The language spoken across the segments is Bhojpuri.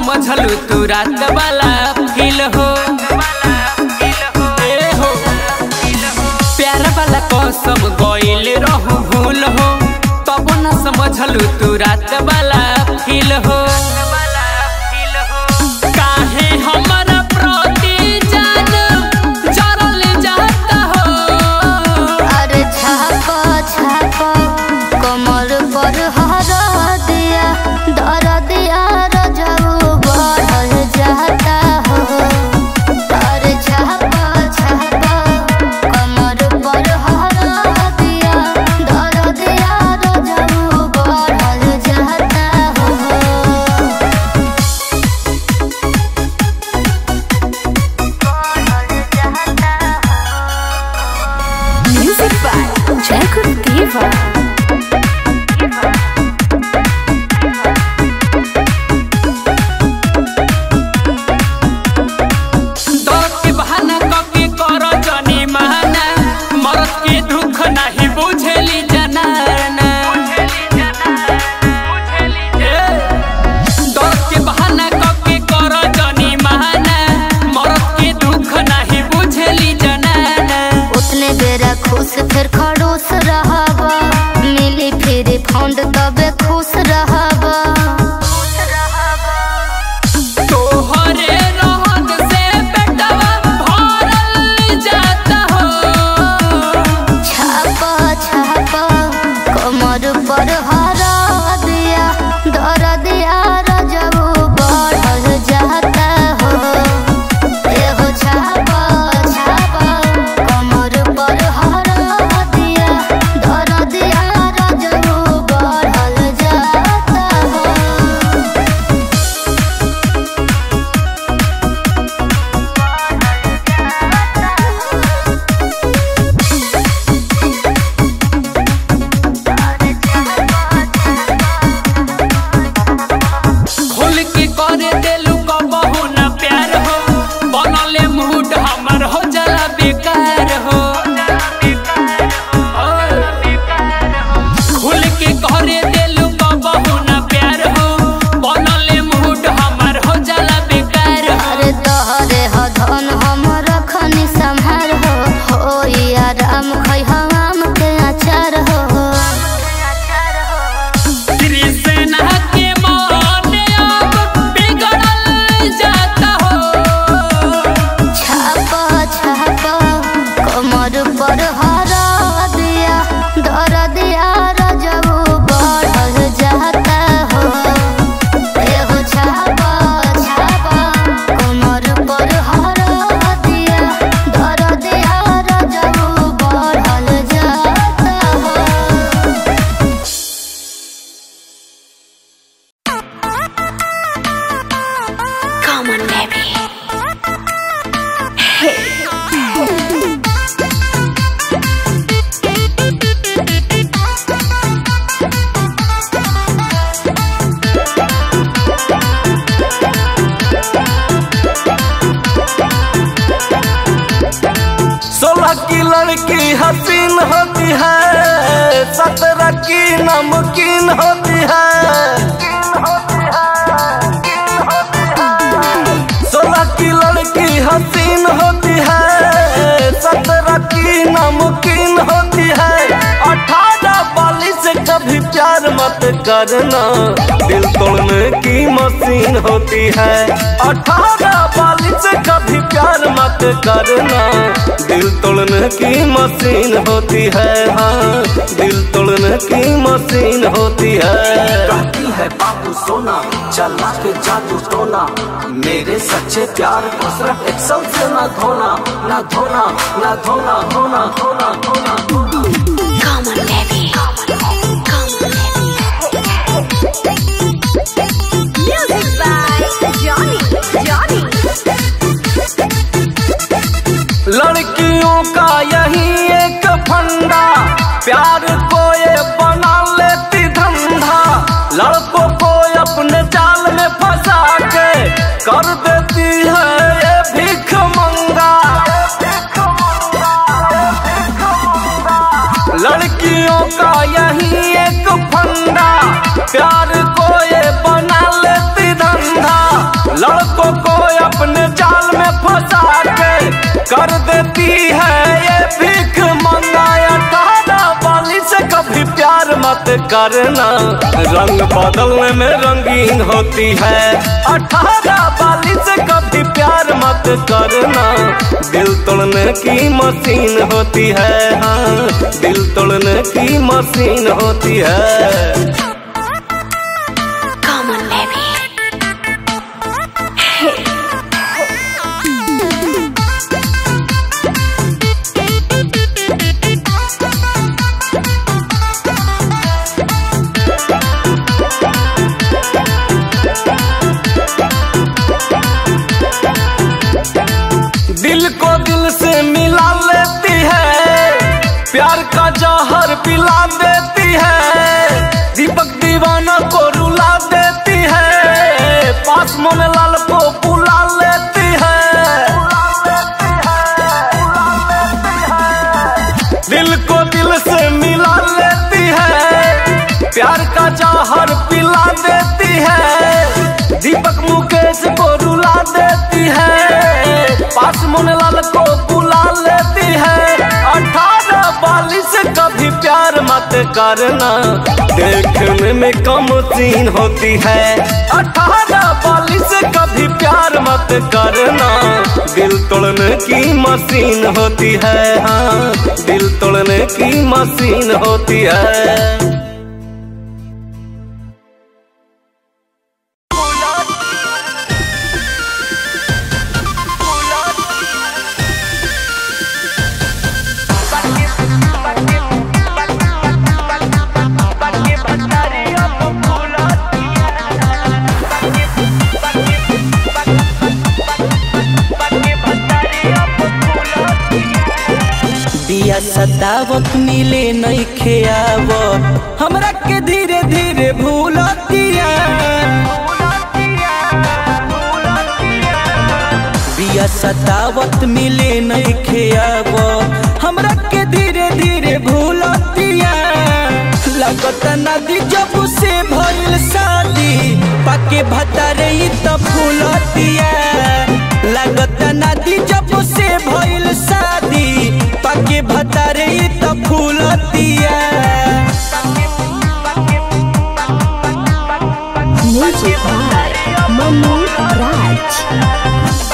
समझलू तू रात वाला फील हो ए हो प्यार वाला कसम गइल रहू भूल हो तब न समझलू तू रात वाला फील हो काहे हमरा प्रति जान जरल जाता हो अरे छापा छापा कमर पर हरा दिया दर दिया रजऊ बढ़ल जाता हो अरे छापा छापा कमर पर हरा दिया दर दिया रजऊ बढ़ल जाता हो Music by Jacob Diva. दर्द के बहाना कके कर जनी माना मरद के दुख नहीं बुझेली जनाना ए, दर्द के बहाना कके कर जनी माना मरद के दुख नहीं बुझेली जनाना उतने बेरा खुश फिर खड़ूस रहबा मिली फिर फंड तबे खुश रहबा तोहरे रहन से बेटवा भरल जाता हो छापा छापा कमर पर हरा दिया दर दिया रजबू बढ़ल जाता हो एहो छापा छापा कमर पर हरा दिया दर दिया रजबू बढ़ल जाता हो खोल के करे देलू कबहू न प्यार हो बनले मूड हमर हो जाला बेकार हो खोल के करे देलू कबहू न प्यार हो बनले मूड हमर हो जाला बेकार हो अरे तोहरे ह धन हम रखनी संहार हो हो आराम खै हम के अचार हो कृष्णा के मन अब बिगड़ल जाता हो छापा छापा कमर पर हरा दिया दर दिया रजबू बढ़ल जाता हो एहो छापा छापा कमर पर हरा दिया दर दिया रजबू बढ़ल जाता हो Come on, baby. सोलह की लड़की हसीन होती है सत्रह की नमकीन होती है सोलह की लड़की हसीन होती है सत्रह की नमकीन होती है अठारह वाली से कभी प्यार मत करना दिल तोड़ने की मशीन होती है अठारह वाली से कभी प्यार मत करना दिल तोड़ने की मशीन होती है हाँ दिल तोड़ने की मशीन होती है कहती है बाबू सोना चला के जादू टोना मेरे सच्चे प्यार को सिर्फ एक्सल से ना धोना ना धोना ना धोना धोना धोना धोना धोना Come on, baby. Music by Johnny. Johnny. लड़कियों का यही एक फंडा प्यार को ये बना लेती धंधा लड़कों को अपने जाल में फंसा के कर देती है ये भीख मंगा लड़कियों का यही एक फंडा प्यार को ये बना लेती धंधा कर देती है ये भीख मंगाया अठारह वाली से कभी प्यार मत करना रंग बदलने में रंगीन होती है अठारह वाली से कभी प्यार मत करना दिल तोड़ने की मशीन होती है हाँ दिल तोड़ने की मशीन होती है Come on, baby. दिल को दिल से मिला लेती है प्यार का जहर पिला देती है दीपक दीवाना को रुला देती है पास मोन लाल को बुला लेती है दिल को दिल से मिला लेती है प्यार का जहर पिला देती है दीपक मुकेश को रुला देती है पास मुनलाल को बुला लेती है अठारह वाली से कभी प्यार मत करना देखने में कम सीन होती है अठारह वाली से कभी प्यार मत करना दिल तोड़ने की मशीन होती है हाँ दिल तोड़ने की मशीन होती है दिया सतावत मिले नहीं खेआवत हमरा के धीरे धीरे भूलतिया बिया सतावत मिले नहीं खेआवत हमरा के धीरे धीरे भूलतिया लगत नदी जब से भइल शादी पाके भतारे ई त फूलतिया लगत नदी जब से भइल शादी पाके भतारे ई त फूलतिया Music by Manu Raj.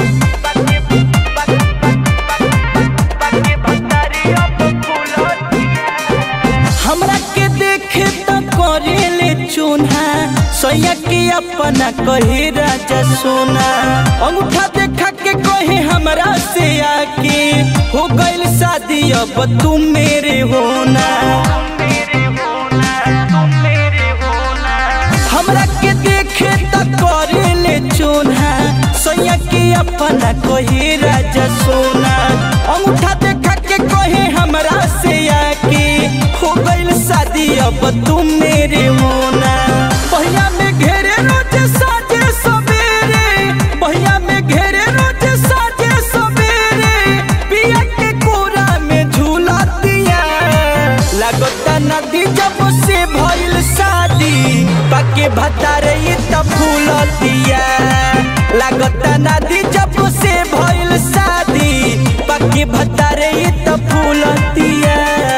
हमरा के देखे त करेले चून्हा सैया के अपना कहे राजा सोना अंगूठा देखा के कहे हमरा से आके हो गइल शादी अब तुम मेरे होना हमरा के देखे त करेले चोना सैया के अपना कहे राजा सोना अंगूठा देखा के कहे हमरा से आके हो गइल शादी अब तुम मेरे होना भैया में घेरे रोज साजे सवेरे भैया में घेरे रोज साजे सवेरे पिया के कोरा में झूला दिया लगता नदी जब से भइल शादी पाके भतारे ई त फूलतिया लगता नदी जब से भइल शादी पाके भतारे ई त फूलतिया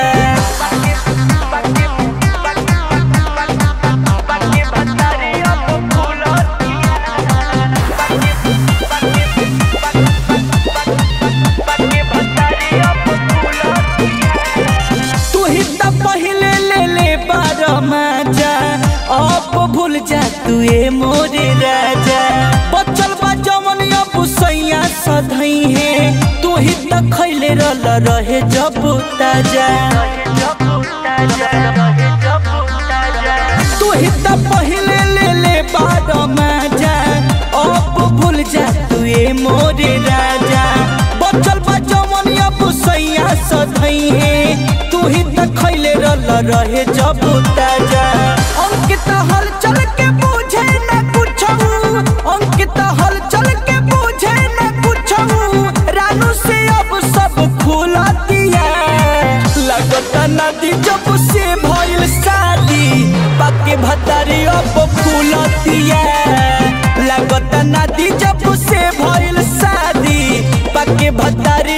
तू ही त पहिले ले ले बार मजा अब भूल जा तू ए मोरे राजा बचल बा जमन अब सैया सधई है तू ही त खैले रल रहे जब ताजा तू ही त पहिले ले ले बार मजा अब भूल जा तू ए मोरे राजा बचल बा जमन अब सैया सधई है तू ही त खैले रल रहे जब ताजा अंकित हल चल के बुझे न कुछऊ अंकित हल चल के बुझे न कुछऊ रानू से अब सब खुला दिया लगता नदी जब से भइल शादी पाके भतारी अब फूलतिया लगता नदी जब से भइल शादी पाके भतारी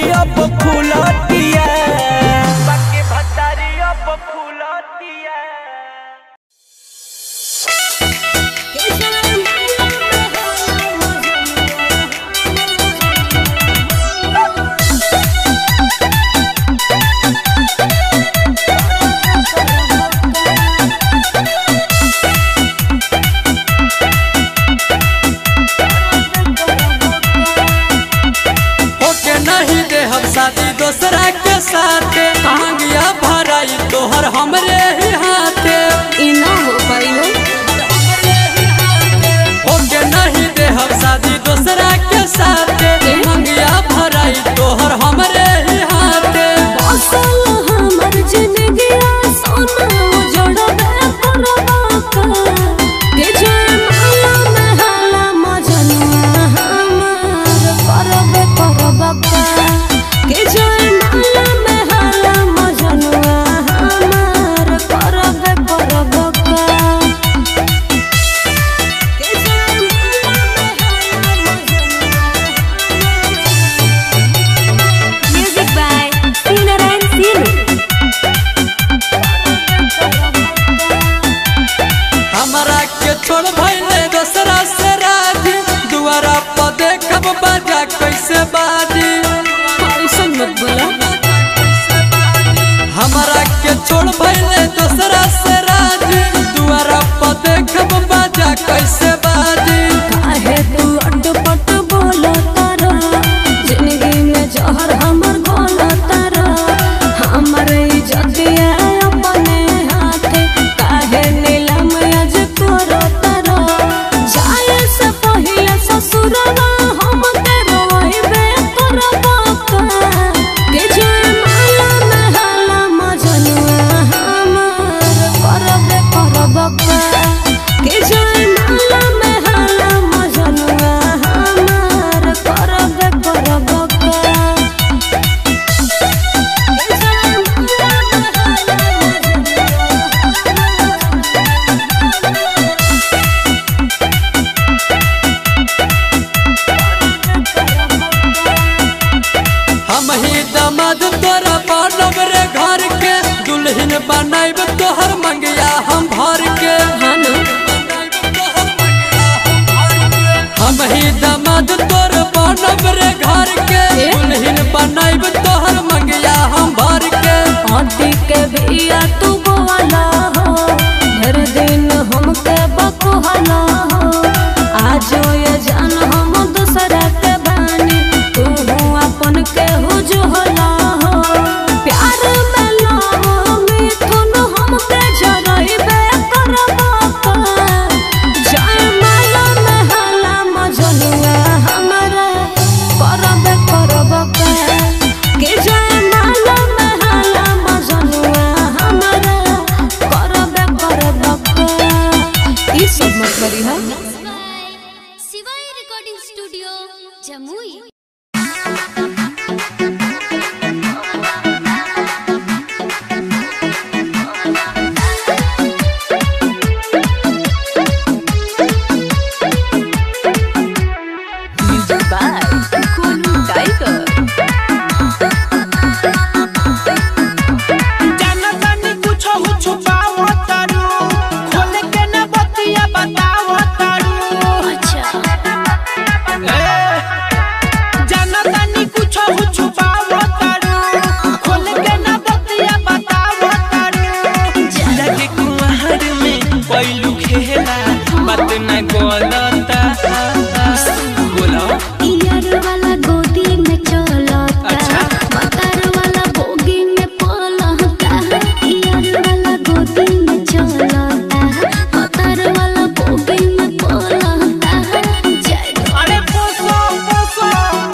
साथे मांगिया भराई तोहर हमरे ही हाथे ई ना हो पाइलो होके नहीं दे हम शादी दूसरा के साथे मांगिया भराई तोहर हमरे ही हाथे असल हमर जिंदगी सोना जोड़बे करबा का के जान माला में हाला मजनुआ हमार करबे करबा का के जान माला में हाला मजनुआ हमार करबे करबा का के जान माला में हाला मजनुआ म्यूजिक बाय सीनरन सीनू हमरा के छोड़ भइले दूसरा से राजी दुआरा पर देखब बाजा कैसे बाजी ऐसा मत बोला हमरा के छोड़ भइले दूसरा से राजी दुआरा पर देखब बाजा कैसे बाजी काहे तू अटपट बोला तारा जिंदगी में जहर हमर घोला तारा हमर इज्जतिया अपने हाथे काहे नीलम आज करो तारा जाए से पहिले ससुरवा हम के रोइबे करबा का के जान माला में हाला मजनुआ हमार करबे करबा का के जान माला में हाला मजनुआ हमार करबे करबा का के जान माला में हम ही दामाद तोरा बनब रे घर के दुल्हन बनाइब तोहर मंगिया हम भर के हम ही दामाद तोर बनब रे घर के दुल्हन बनाइब तोहर मंगिया हम भर के आंटी के बिया तू बोला हो हर दिन हमके बकुहला हो आज ये जान हम दूसरा के बानी तू अपन के हुजुहला हो प्यार में लाओ मिथुन हमके जरइबे करबा का जय माला में हाला मजनुआ हमरा करबे करबा का के जय माला में हाला मजनुआ हमरा करबे करबा का ई सब मत करी हा Shivay recording studio Jamui music by Kolu tiger जानतानी कुछो छुपाव तारू खोल के न बतिया बताव तारू अच्छा जानतानी कुछो छुपाव तारू खोल के न बतिया बताव तारू लगे कुहर में पैलू खेला बात न गलता बोलो ईयर वाला गोदी में चलता अच्छा। मकर वाला बोगी में पलता ईयर वाला गोदी में चलता मकर वाला बोगी में पलता जय अरे पोसो पोसो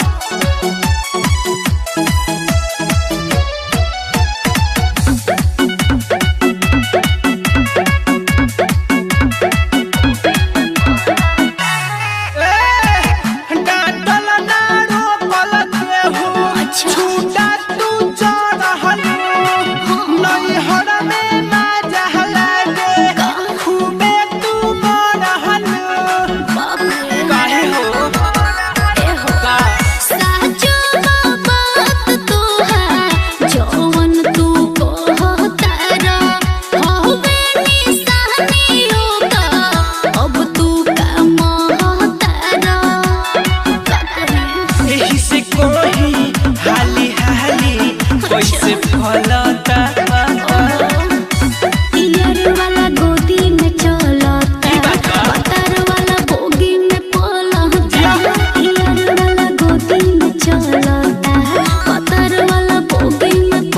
डांटल ना रोकल केहू अच्छा। छूटा तू चढ़ल नैहर में ना जहला गे खूबे तू बढ़ल बाप रे काहे हो ए हो का साचो बात तू है जौन तू कहता रा होवे निशानियों का अब तू का महता रा एही से कोही हाली हाली कैसे फलता ईयर वाला गोदी में चलता ई बात बा। पतर वाला बोगी में पलता ईयर वाला गोदी में चलता पतर वाला बोगी में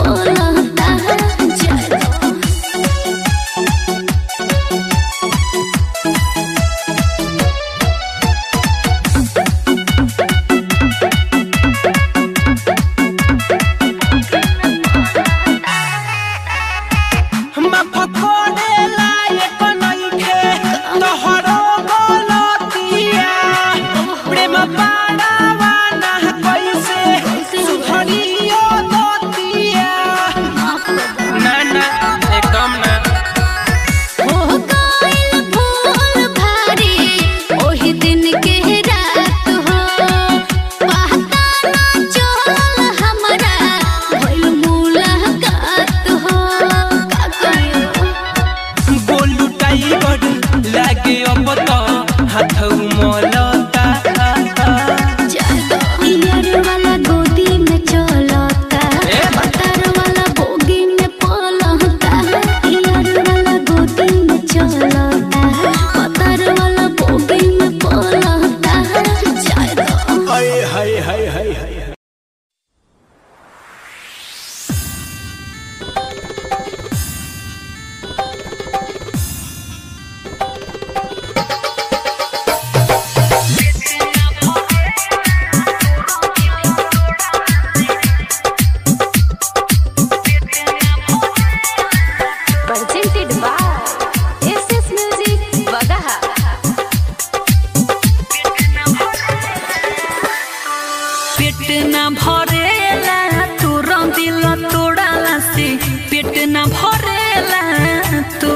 presented by SS Music Bagaha. पेट ना भरेला तू दिल तोड़ाला से पेट ना भरेला तू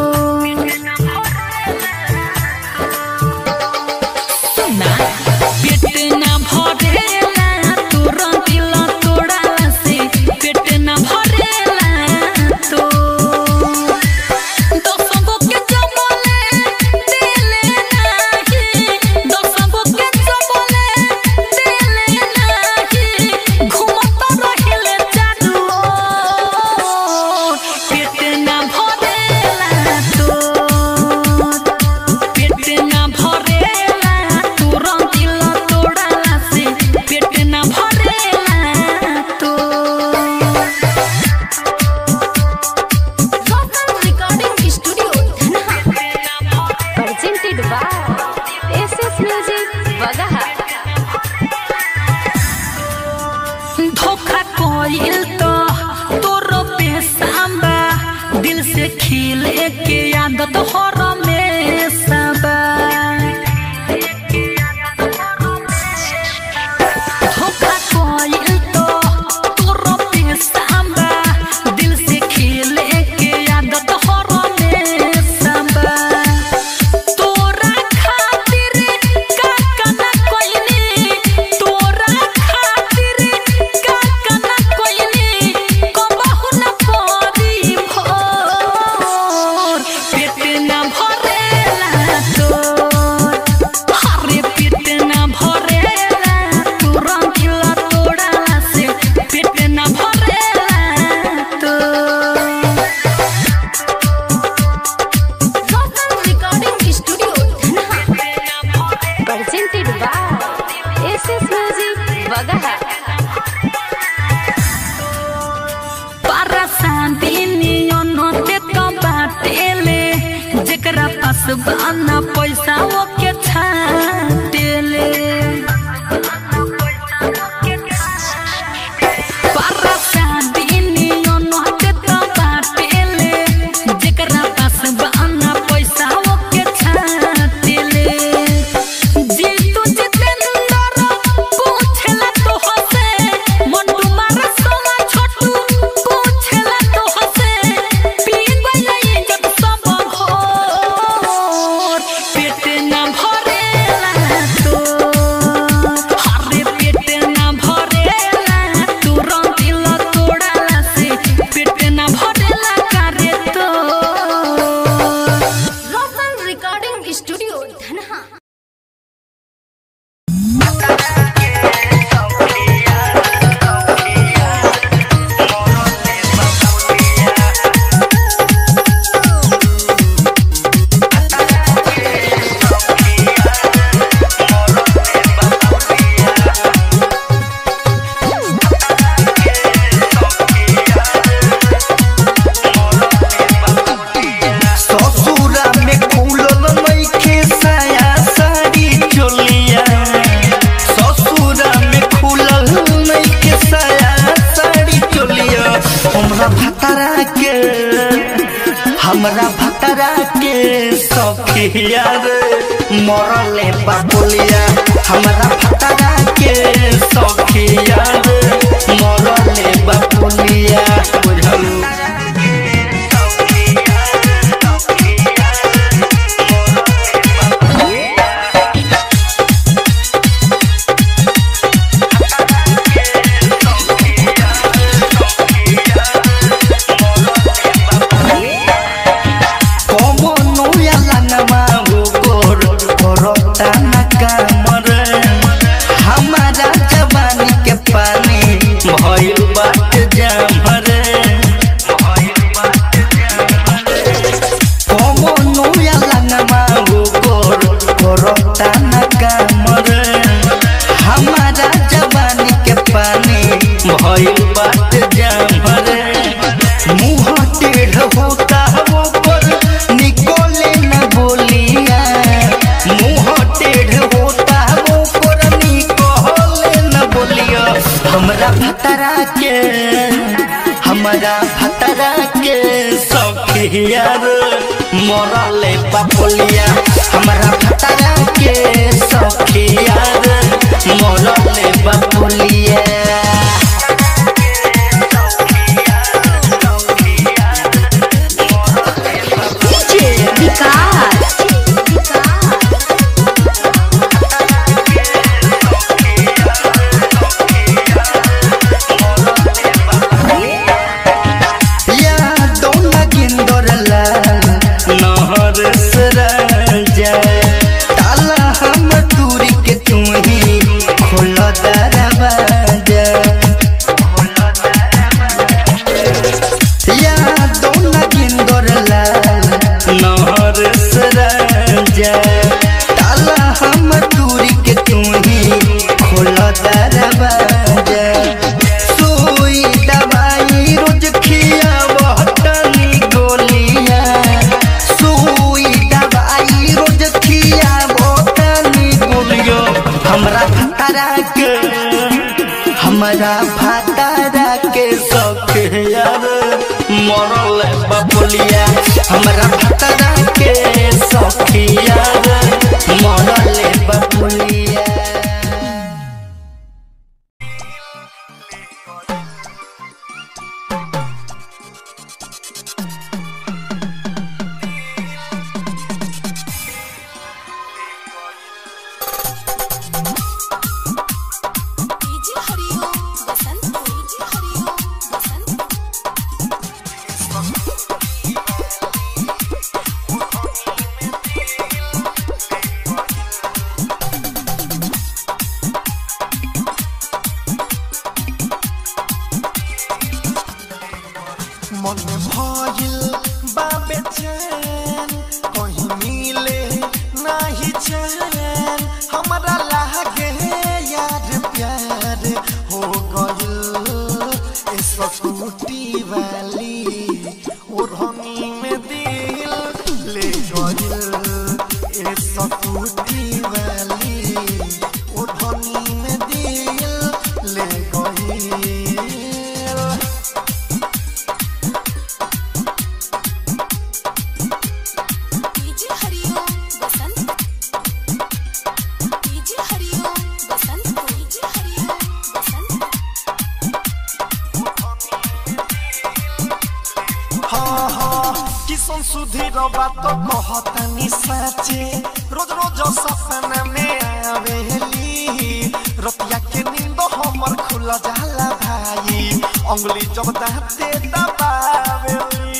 सुना पेट ना भरेला तू दिल तोड़ाला से पेट ना भरेला तू दसगो के चबले दिले नाही दसगो के चबले दिले नाही घुमत रहिले चारू ओर। पेट ना भरेला तोर पेट ना भरेला तोर दिल तोड़ाला से पेट ना भरेला तोर Local Recording Studio, Dhanha. Presented by SS Music Bagaha. धोखा कोइल तो तोरो पेशाबा दिल से खिले के आदत हर में सबा धोखा कोइल तो तोरो पेशाबा दिल से खिले के आदत हर में सबा तोरा खातिर काका ना कोइनी तोरा खातिर काका ना कोइनी कबहु ना परी भोर पेट ना भरेला तोर हरे पेट ना भरेला तोर दिल तोड़ाला से पेट ना भरेला तोर Local Recording Studio, Dhanha. Presented by SS Music Bagaha. शांति तो बाटेले जेकरा पास बाना पैसा ओके छाटेले पारा शांति तो बाटेले जेकरा पास बाना पैसा ओके छाटेले जीतू जितेंद्र पूछला तो हसे मंटू मारा सोना छोटू पूछला तो हसे पी गई जब सब भोर पेट ना भरेला तो हरे पेट ना भरेला तू दिल तोड़ाला से पेट ना भरेला करे तो Local Recording Studio, Dhanha. ससुरा में खुलल नइखे साया साड़ी चोलिया ससुरा में खुलल नइखे साया साड़ी चोलिया हमरा भतरा के हमरा भतरा के सखिया रे मरले बापुलिया हमरा भतरा के सखिया रे मरले बापुलिया बुझल কমনো ইয়ালা নামাবো কর করতা না কামর हमारा जवानी के भइल बात जामरे मुंह टेढ़ होता वो पर निकोले न बोलिया मुंह टेढ़ होता वो पर निकोले न बोलिया हमरा भतरा के हमरा भतरा के सखियार मरले बापोलिया हमरा भतरा के सखियार मरले बापोलिया या दोना गिंदर लाल नहर सराजा ताला हम दूरी के तुम ही खोल दरवाजा या दोना गिंदर लाल नहर सराजा ताला हम दूरी के तुम ही खोल दरवाजा सुई दवाई रोज खिया बहतनी गोलिया सुई दवाई रोज खिया बहतनी गोलिया हमरा भतारा के हमरा भतारा के सख यार मरल बबुलिया हमरा भतारा के सख यार मरल बबुलिया मन भइल बाबे चैन कहीं मिले नाही चैन हमरा लागे यार प्यार हो गइल ए स्कूटी वाली ओढ़नी में दिल ले गइल ए स्कूटी वाली ओढ़नी में दिल ले गइल हाँ हाँ किसन सुधीर बात कहतनी साचे रोज रोज सपना में आवेली रतिया के नींद हमर खुल जाला भाई अंगुली जब दाते दबावेली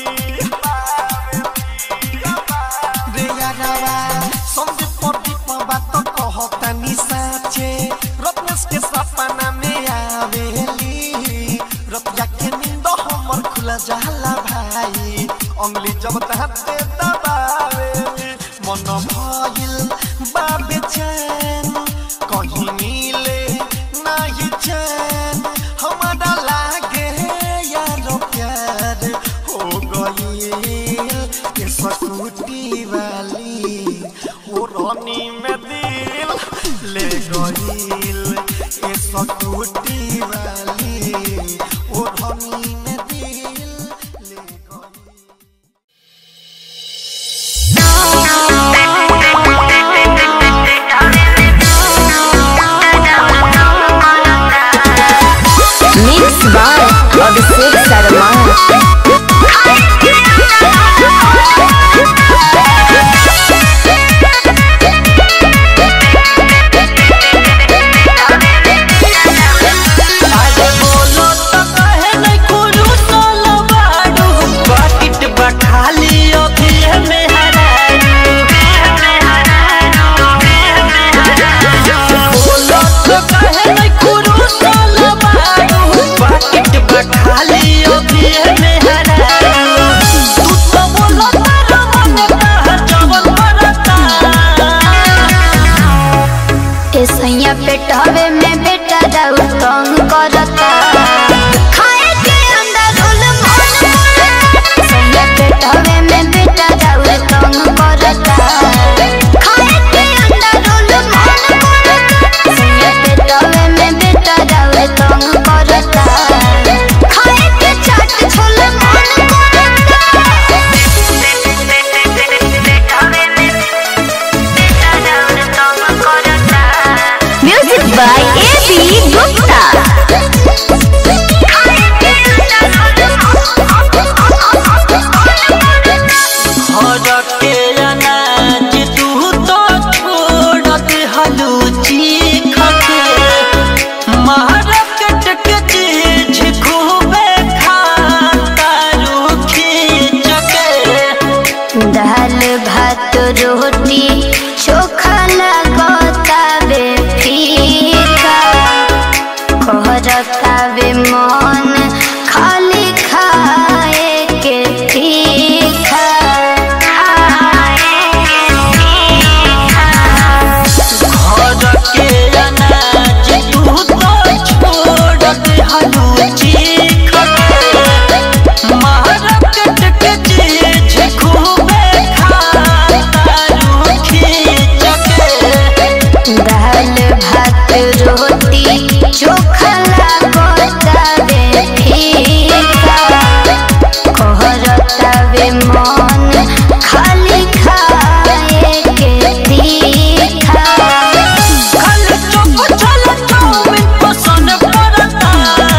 रे यारावा संदीप प्रदीप बात कहतनी साचे रत्नेश के सपना में आवेली रतिया के नींद हमर खुला जाला भाई अंगली जब तहते दबावेली मन भइल बाबे चैन कहीं मिले नाही चैन हमारा लागे यार प्यार हो गइल के स्कूटी वाली ओ रानी में दिल ले गइल ए स्कूटी वाली ओ रानी में दिल ले गइल Mix by Abhishek Sarma. आगे बोलो तो कहे नहीं कुरू सोलो बाडू बाकिट बखाली अभी में हरारू बोलो तो कहे नहीं कुरू सोलो बाडू बाकिट बखाली अभी में हरारू तू तो बोलो तारा मन का जवन परता के सैया पेटावे में बेटा दाऊ तंग करता वे मन खाली खाए के तीखा घर के अनाज तू तो छोड़ दे हलूची मार्केट के चीज खूबे खाता रूखी चके दाल भात रोटी चोखा लागतावे फीका कहरतावे मन खाली खाए के तीखा कल चुप चल चाउमीन पसंद पड़ता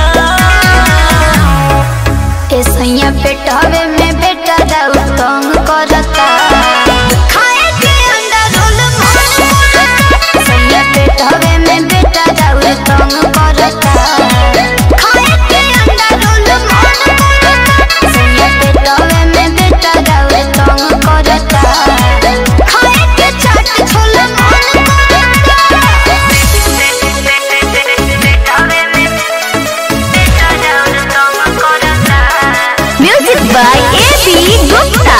ए सैया पेटावे में बेटा दाऊ तंग करता खाए के अंडा रोल मन करता सैया पेटावे में बेटा दाऊ तंग करता खाए के अंडा रोल मन करता सैया पेटावे में बेटा दाऊ तंग करता खाए के चाट छोला मन करता पेटावे में बेटा दाऊ तंग करता music by A B Gupta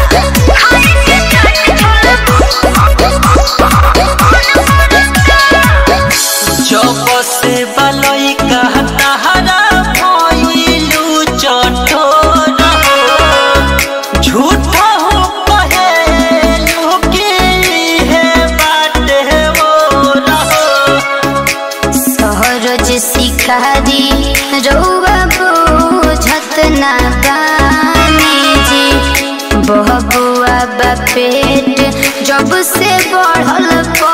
जब से बलई कहता हरा भइलू चटोर हो झूठा हो कहेलू कि हे बाटे वो रहो सहरज शिकारी रौआ बुझत ना बानी जी बहबुआ बा पेट जब से बढ़ल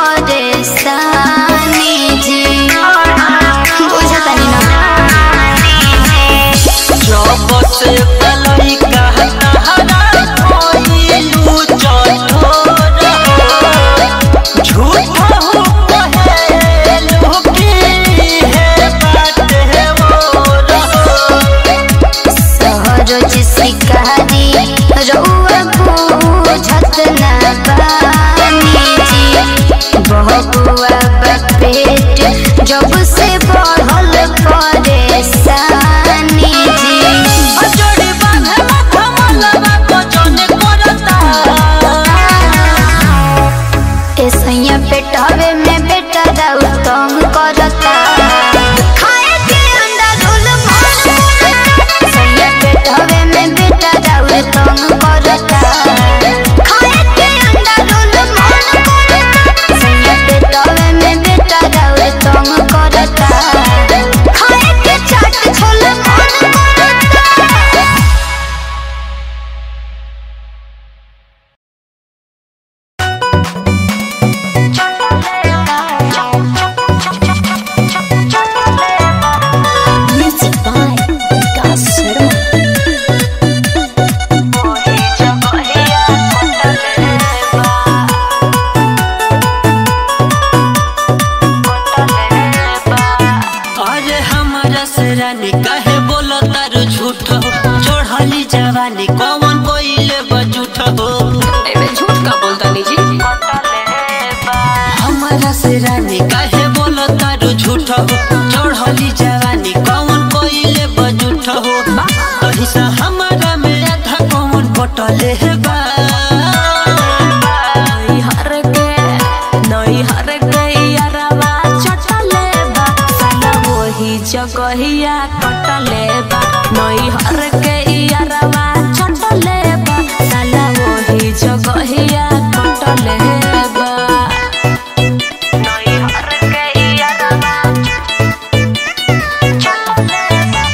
परेशानी जी बुझतानी ना जब से बलई कहता हरा भइलू चटोर हो झूठा हो कहेलू कि हे बाटे वो रहो सहरज शिकारी रौआ बुझत ना बानी जी बहबुआ बा पेट जब से बढ़ल परेशानी जी अजोड़ी बांधे माथा मलबा को जने करता ए सैया पेटावे में बेटा दाऊ तंग करता खाए के अंडा रोल मन करता सैया पेटावे में बेटा दाऊ तंग करता खाए के अंडा रोल मन करता सैया पेटावे में बेटा दाऊ तंग करता खाए के चाट छोला मन करता म्यूजिक बाय विकास शर्मा अरे हमारा से रानी काहे बोलो तारू झूठ हो चढ़ली जवानी कौन कोइले बजूठ हो एमे झूठ का बोलता नी जी हमारा से रानी काहे बोलो तारू झूठ हो चढ़ली जवानी कौन कोइले बजूठ हो कहीं सा हमारा में आधा कौन बटले है बा नई हर के नई हर के यारवा चटले बा साला वही जगहिया कटले बा नई हर के यारवा चटले बा साला वही जगहिया कटले बा नई हर के यारवा चटले बा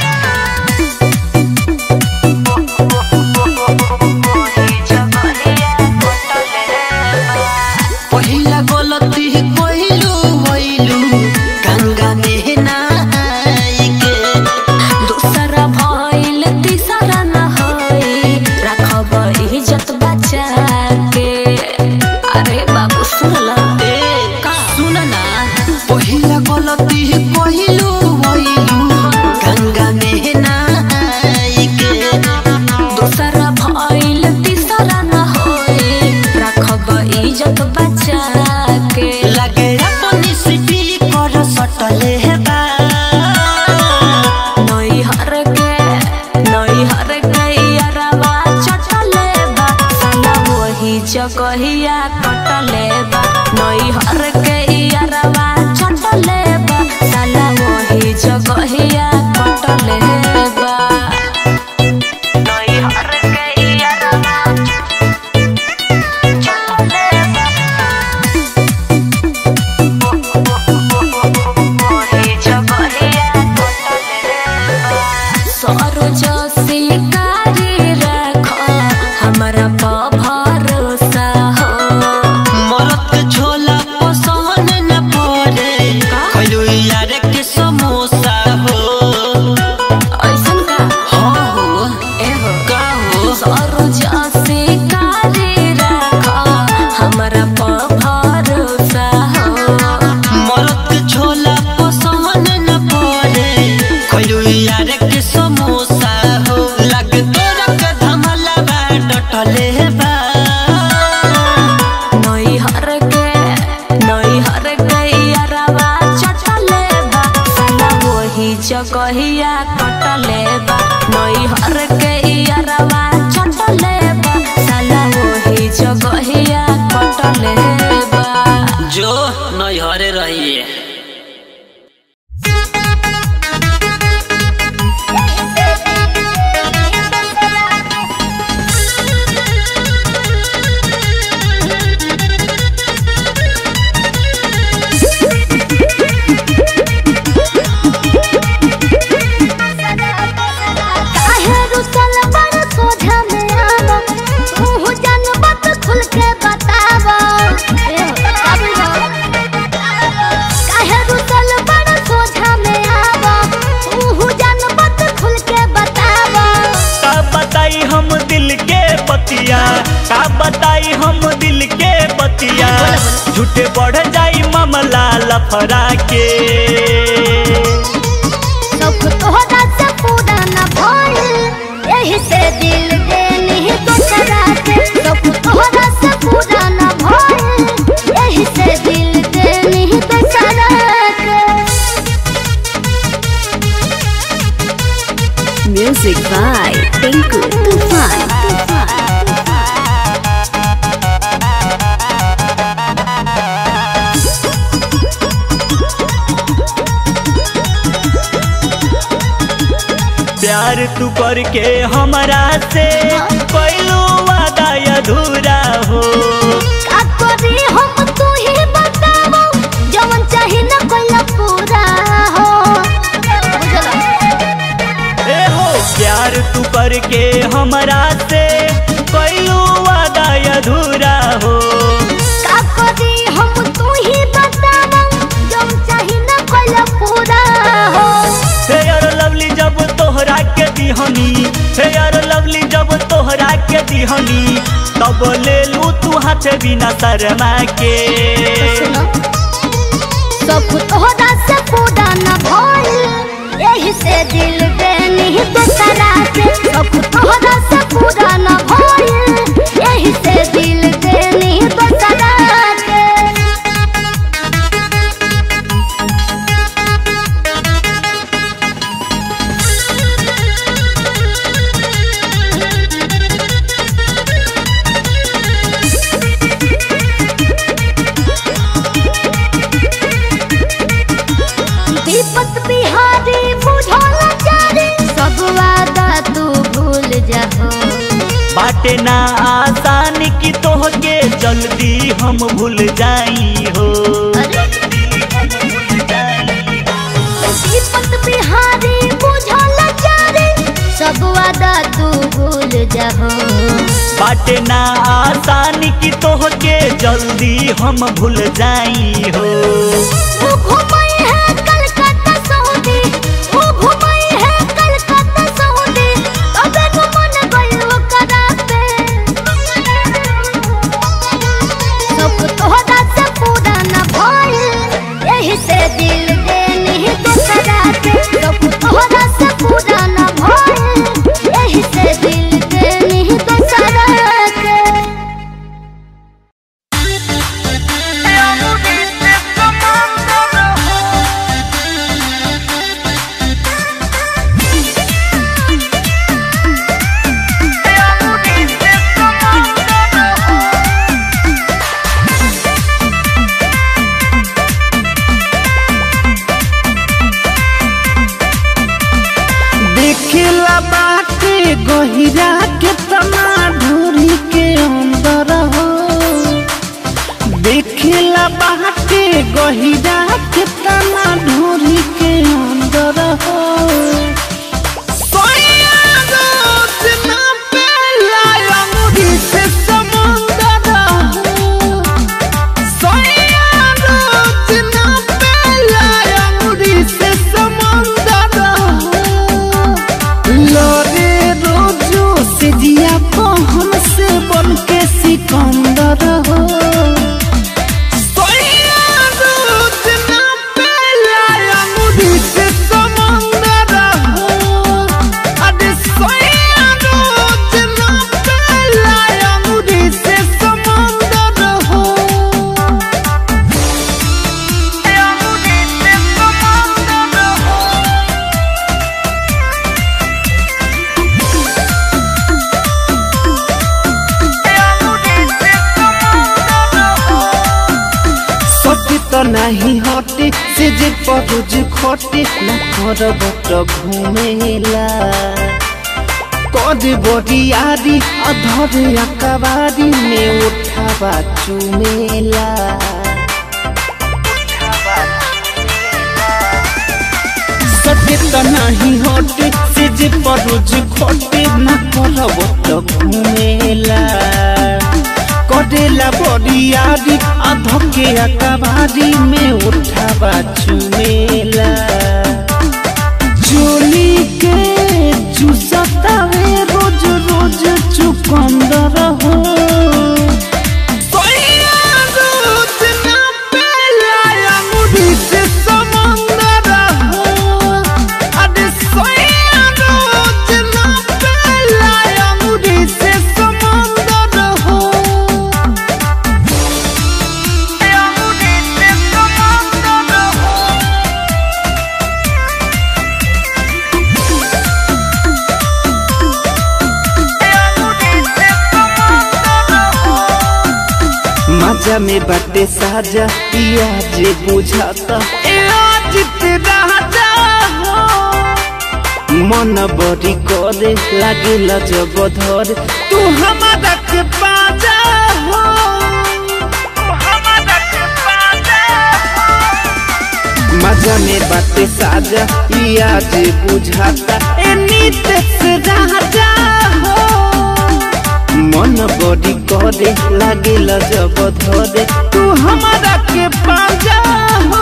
वही जगहिया कटले बा पहिला गलती पहिलू भइलू गंगा में नहाई के दूसरा भइल तीसरा न होई राखब इज्जत बचा के कटले बा नई हर के यारवा चटले मोहे जगहिया कटले बा सरोज शिकारी रख हमरा पर भरोसा हो मरद के झोला पसंद न पड़े खैलू यार के समोसा हो ऐसन का हाँ हो एहो का हो सरोज शिकारी रख हमरा पर भरोसा हो मरद के झोला पसंद न पड़े खैलू यार के समोसा हो लग तोरा के धमला बा डटले बा नई हर के नई हर के यारवा चटले बा साला वही जगहिया कटले बा नई हर के यारवा चटले बा साला वही जगहिया कटले बा जो नैहरे रहिए काहे रुसल बड़ सोझा में आवा तू जान बात खुल के बतावा काहे रुसल बड़ सोझा में आवा तू जान बात खुल के बतावा का बताई हम दिल के बतिया का बताई हम दिल के बतिया झूठे बढ़ जाई मामला लफड़ा के सब तोहरा से पूरा न भइल यही से दिल देनी दूसरा के सब तोहरा से पूरा न भइल यही से दिल देनी दूसरा के Music by Tinku Tufan. प्यार तू करके हमरा से कैलो वादा अधूरा हो का करी हम तू ही बतावो जवन चाही न कोई पूरा हो ए हो प्यार तू करके हमरा से कैलो वादा अधूरा हो का करी हम तू ही बतावो जवन चाही न कोई पूरा हो हे यार लवली जब तोहरा के दिहनी हे यार लवली जब तोहरा के दिहनी तब ले लू तू हाथ बिना शर्मा के सब तोहरा से पूरा न भइल यही से दिल देनी दूसरा के सब तोहरा से पूरा न भइल यही से दिल देनी दूसरा के दीपक बिहारी बुझल जारी सब वादा तू भूल जाहो बाटे ना आसान की तोहके जल्दी हम भूल जाई हो दीपक बिहारी बुझल जारी सब वादा तू भूल जाहो बाटे ना आसान की तोहके जल्दी हम भूल जाई हो वो घुमाई है कलकत्ता सऊदी वो घुमाई है कलकत्ता सऊदी तबे को मन गइल ओकरा पे सब तोहरा से पूरा न भइल यही से दिल देनी दूसरा के सब तोहरा से पूरा न भइल यही से दिल देनी दूसरा के Yeah. बाटे गहिरा के तना ढोरी के अंदर हो देखिला बाटे गहिरा के तना ढोरी के अंदर हो सोया रोज ना पेला अंगूरी से समुंदर हो सोया रोज ना पेला अंगूरी से समुंदर हो लरे रोजो से जिया पहन से बन के सिकंदर हो सोया रोज ना पेला अंगूरी से समंदर हो अरे सोया रोज ना पेला अंगूरी से समंदर हो अंगूरी से समंदर हो सत्य तो नहीं हटे से जे परोज खटे न करब तो घूमेला कद बरियारी अधर अकबारी में उठावा चुमेला सत्य तो नहीं हटे से जे परोज खटे न करब तो घूमेला करेला बरियारी अधके अकबारी में उठावा चुमेला चोली के चुसतावे रोज रोज चुकंदर हो सोया रोज ना पेला अंगूरी से समंदर हो अरे सोया रोज ना पेला अंगूरी से समंदर हो अंगूरी से समंदर हो मजा में बाटे साजा पिया जे बुझाता ए अजित राजा हो मन बड़ी करे लागेला जब धर तू हमारा के पाजा हो तू हमारा के पाजा हो मजा में बाटे साजा पिया जे बुझाता ए नीतेश राजा हो मन बड़ी करे लागेला जब धरे तू हमारा के पाजा हो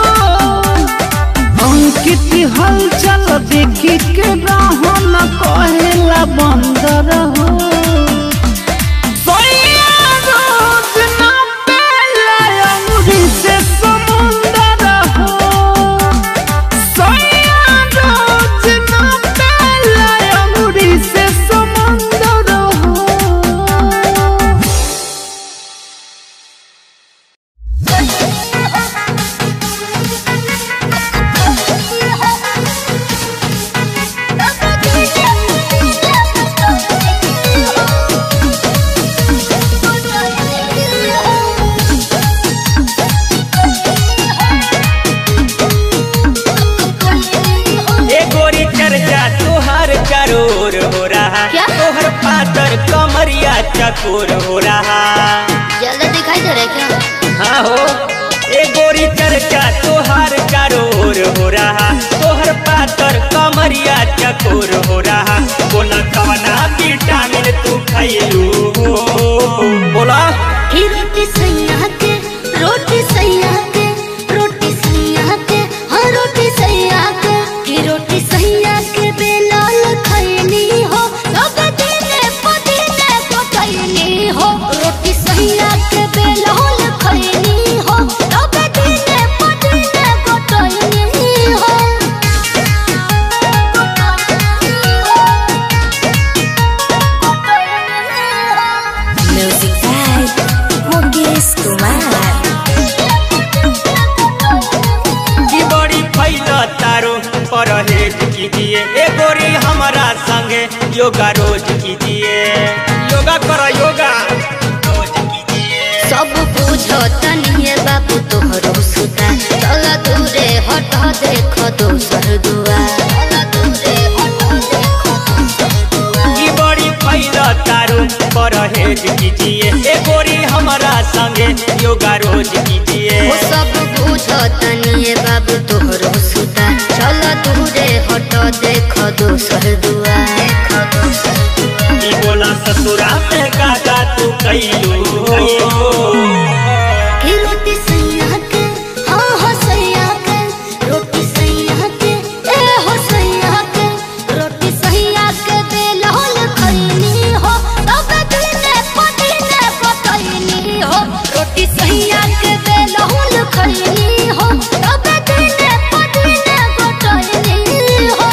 अंकित हलचल देखी के रहो न कहेला बंदर हो सोया रोज ना पेला अंगूरी से समुंदर हो सोया रोज ना पेला अंगूरी से समुंदर हो ए गोरी चर्चा तुहार चरोर हो रहा क्या? तोहर पातर कमरिया चकोर हो रहा जल्दी दिखाई दे रहा है क्या हाँ हो ए गोरी चर्चा तुहार चरोर हो रहा तोहर पातर कमरिया चकोर हो रहा बोला कवना विटामिन तू खैलू बोला ही रोटी सैया के रोटी सैया के रोटी सैया के हाँ रोटी सैया के ही रोटी सैया के बेलाल खैनी हो सब दिने पदिने को खैनी हो रोटी सैया के बेलाल खैनी हो सब दिने पदिने को खैनी हो म्यूजिक बाय मुकेश कुमार की बड़ी फैला तारो परहेज कीजिए ए गोरी हमारा संगे योगा रोज कीजिए योगा करो योगा रोज कीजिए सब बुझो तनिए बाबू तोहरो सुता चल दूरे हट देख दोसर दुआ चल दूरे हट देख कहतनी है बाबू तोहरो सुता चल दूरे हट देख दोसर दुआ ई बोला ससुरा पे काका तू कैलू कि रोटी सैया के हाँ हो सैया के रोटी सैया के ए हो सैया के रोटी सैया के बेलौल खैनी हो तब दिने पदिने पतैनी हो रोटी सैया के बेलौल खैनी हो तब दिने पदिने पतैनी हो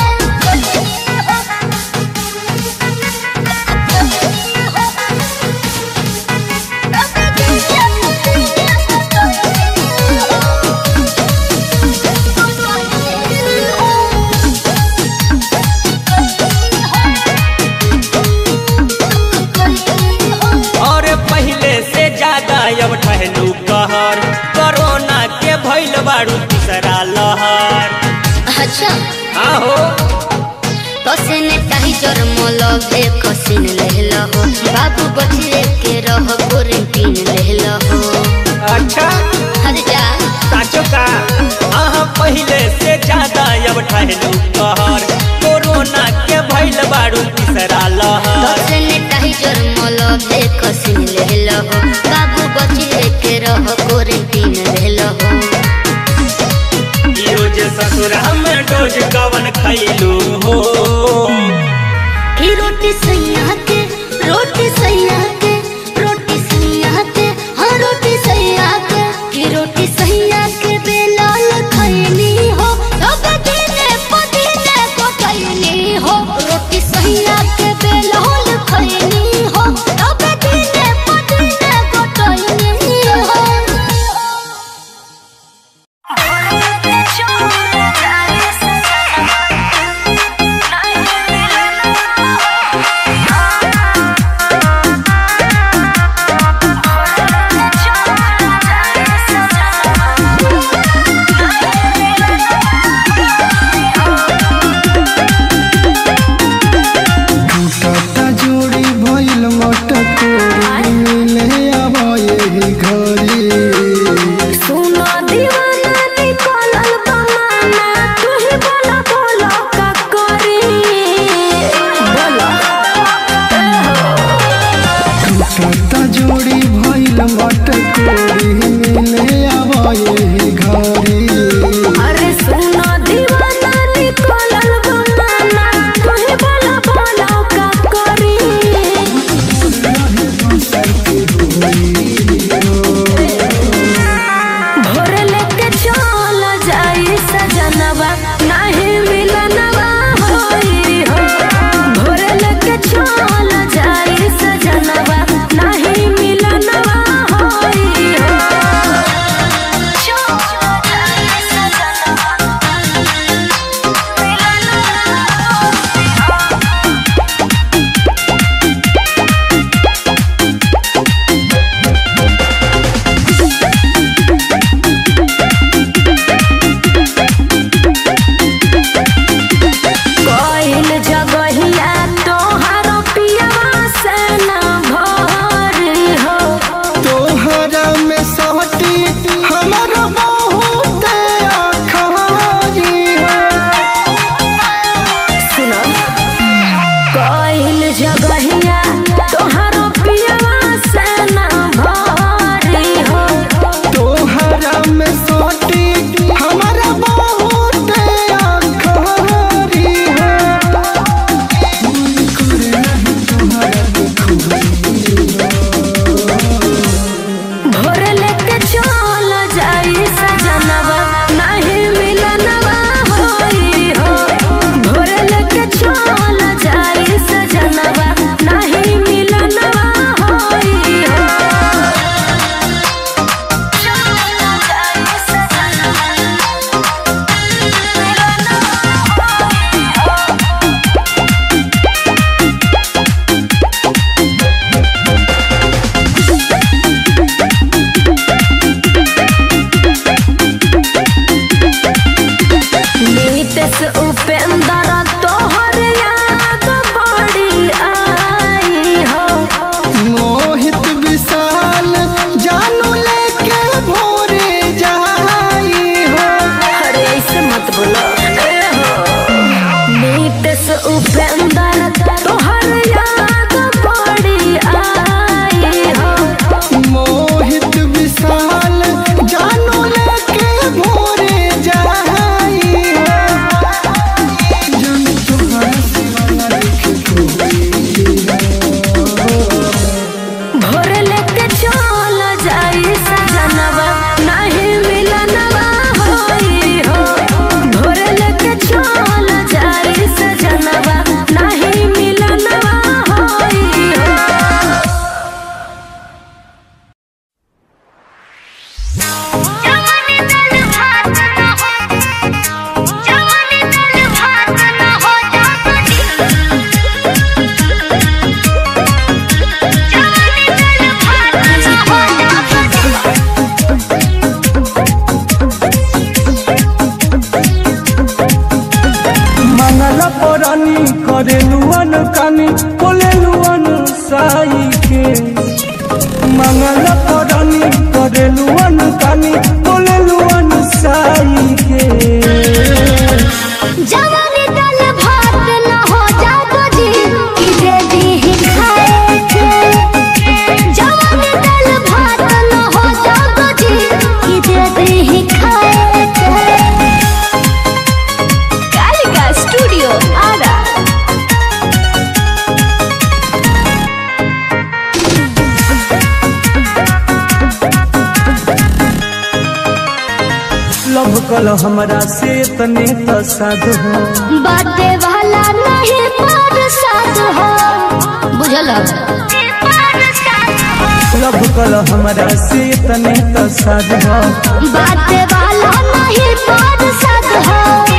और पहले से ज्यादा अब ठहलू कहर कोरोना के भइल बारू तीसरा लहर अच्छा आहो कसिने ताही जर मलबे कसिन लेहल हो बाबू बचिए के रह क्वारंटीन लेहल हो अच्छा हर जा साचो का आहा पहले से ज्यादा अब ठहलू कहर कोरोना के भइल बारू तीसरा लहर कसिने ताही जर मलबे कसिन लेहल हो बाबू बचिए के रह क्वारंटीन लेहल हो रोज ससुरा में डोज कवन खैलू हो की रोटी सैया के रोटी सैया के रोटी सैया के हाँ रोटी सैया के की रोटी सैया के बेलाल खैनी हो तब दिने पदिने पकैनी हो रोटी सैया के बेलाल खैनी हो तब दिने पदिने पकैनी हो टूटा जोड़ी भइल मटकोरी मिले अब यही घरी सुनो दीवाना निकलल बमाना तू ही बोला बोला का करी बोला टूटा जोड़ी भइल मटकोरी मिले अब यही घरी अरे सुनो दीवाना निकलल बमाना तू ही बोला बोला का करी भोर लेके चल जाई सजनवा नहीं मिलनवा होई हो भोर लेके चल जाई सजनवा नहीं मिलनवा होई हो कइल जगहिया तोहार पियवा से न भरी हो तोहरा में सहटी हमर बहुत अखबारी सुनो कइल जगहिया तोहार पियवा से न भरी हो तोहरा में सहटी हमर बहुत अखबारी भोर लेके चल जाई सजनवा नहीं मिलनवा होई हो भोर लेके चल जाई सजनवा नहीं उपेंद्र तोहर याद पड़ी आई हो मोहित विशाल जानो लेके भोरे जाई जन तुम्हारा सिवा देखे भोर लेके चल जाई सजनवा नहीं मिलनवा होई हो भोर लेके चल जाई सजनवा नहीं मिलनवा होई हो जवानी दिल भात न हो जवानी दिल भात न हो जागती जवानी दिल भात न हो जागती मंगल परानी करेलुअन कानी बोलेलुअन साई के मंगल परानी करेलुअन कानी बोलेलुअन साई के जवानी दिल भात न हो जागती कि दे दी खाए के जवानी दिल भात न हो जागती कि दे दी खाए के कालिका स्टूडियो आरा लव कल हमरा से तने त साध हो बाटे वाला नहीं पर साथ हो बुझल लव कल हमरा से तने त साध हो बाटे वाला नहीं पर साथ हो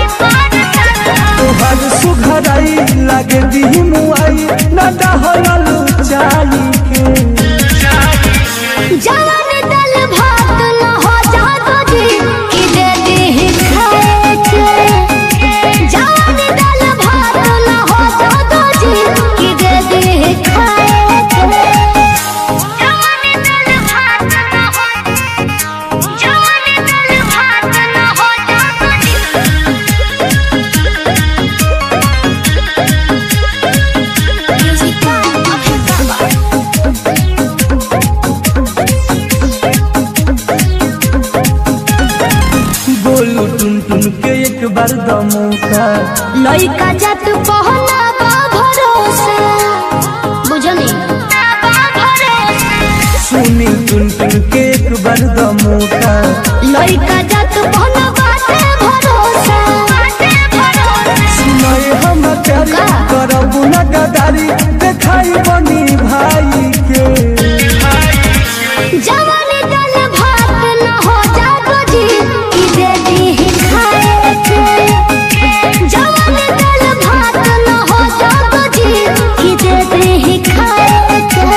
तोहर सुघराई लागे दी मुआई न डहरल चाली के जवान दल भात न हो जागो जी कि दे दी खाए के जवान दल भात न हो जागो जी कि दे दी खाए के जवान दल भात न हो जवान दल भात न हो जागो जी गोलू टुन टुन के एक बार द मौका लइका जात पहला बा भरोसा बुझनी सुनी टुन टुन के एक बार द मौका लइका जात पहला बाटे भरोसा सुनाए हम प्यारी का? करबू न गदारी देखाई बनी भाई के जवानी दल भात न हो जागो जी कि दे दी खाए के जवानी दल भात न हो जागो जी कि दे दी खाए के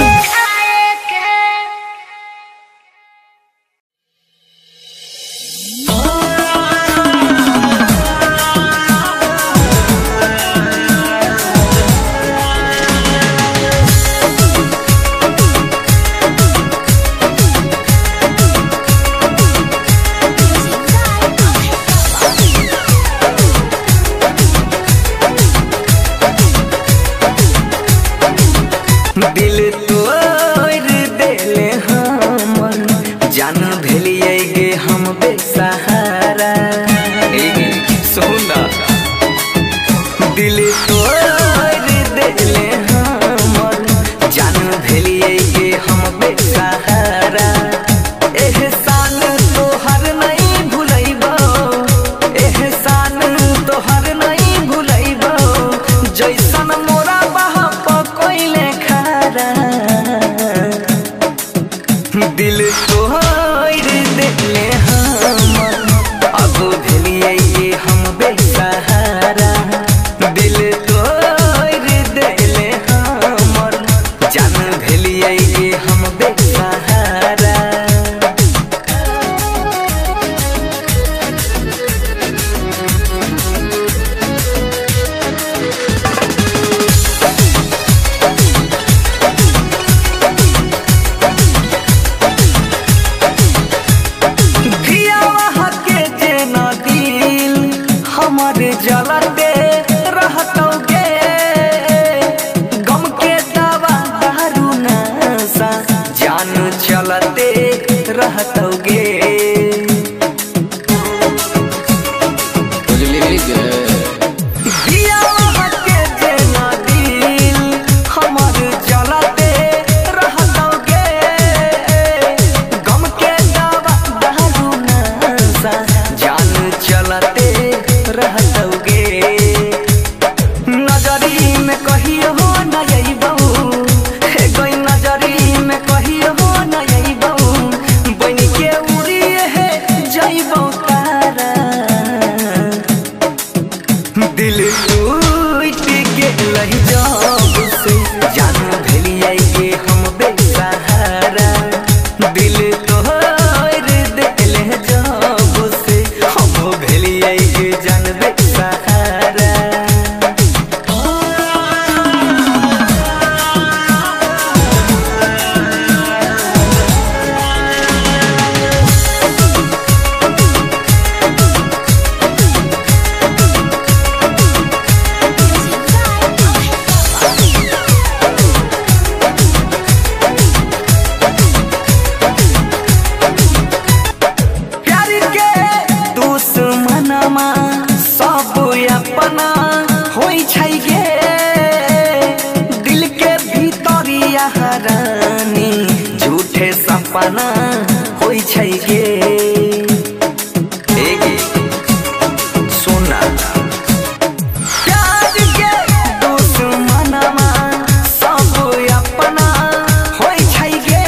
दिल तोड़ देले हमर जान भेलिए गे हम बेसहारा ए, सोना दिल तोड़ देले हमर जान भेलिए गे हम बेसहारा एहसान तोहर नहीं भुलैबो एहसान तोहर नहीं भुलैबो जैसन मोरा बाप कोइले खारा दिल तोड़ देले हमर अब भेलिए ये हम बेसहारा दिल तोड़ रानी झूठे सपना होइ छै गे ए गे सुना प्यार के दुश्मनमा सब अपना होइ छै गे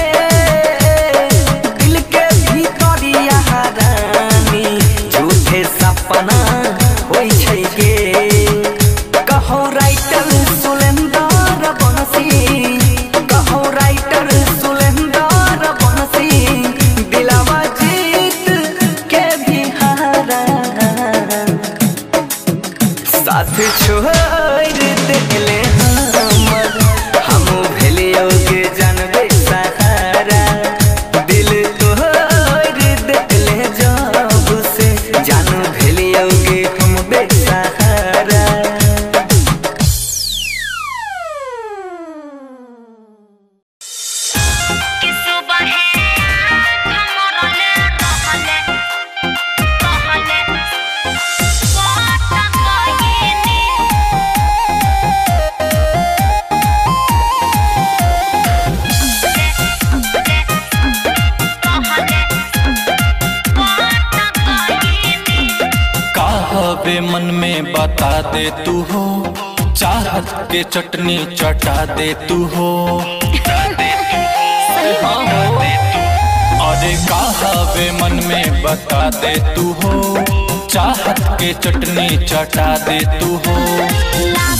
दिल के भीतरिया रानी झूठे सपना होइ छै गे कहो राइटर सुलेंदर बनसी कहो राइटर सुलेंदर बनसी दिलावा जीत के भी हारा साथ छोड़ देले हमर हम भेलियो के जानबे सहारा दिल तोड़ देले जब से जान भेलियो के हम बेसहारा कहबे मन में बता दे तू हो चाहत के चटनी चटा दे तू हो अरे कहबे मन में बता दे तू हो चाहत के चटनी चटा दे तू हो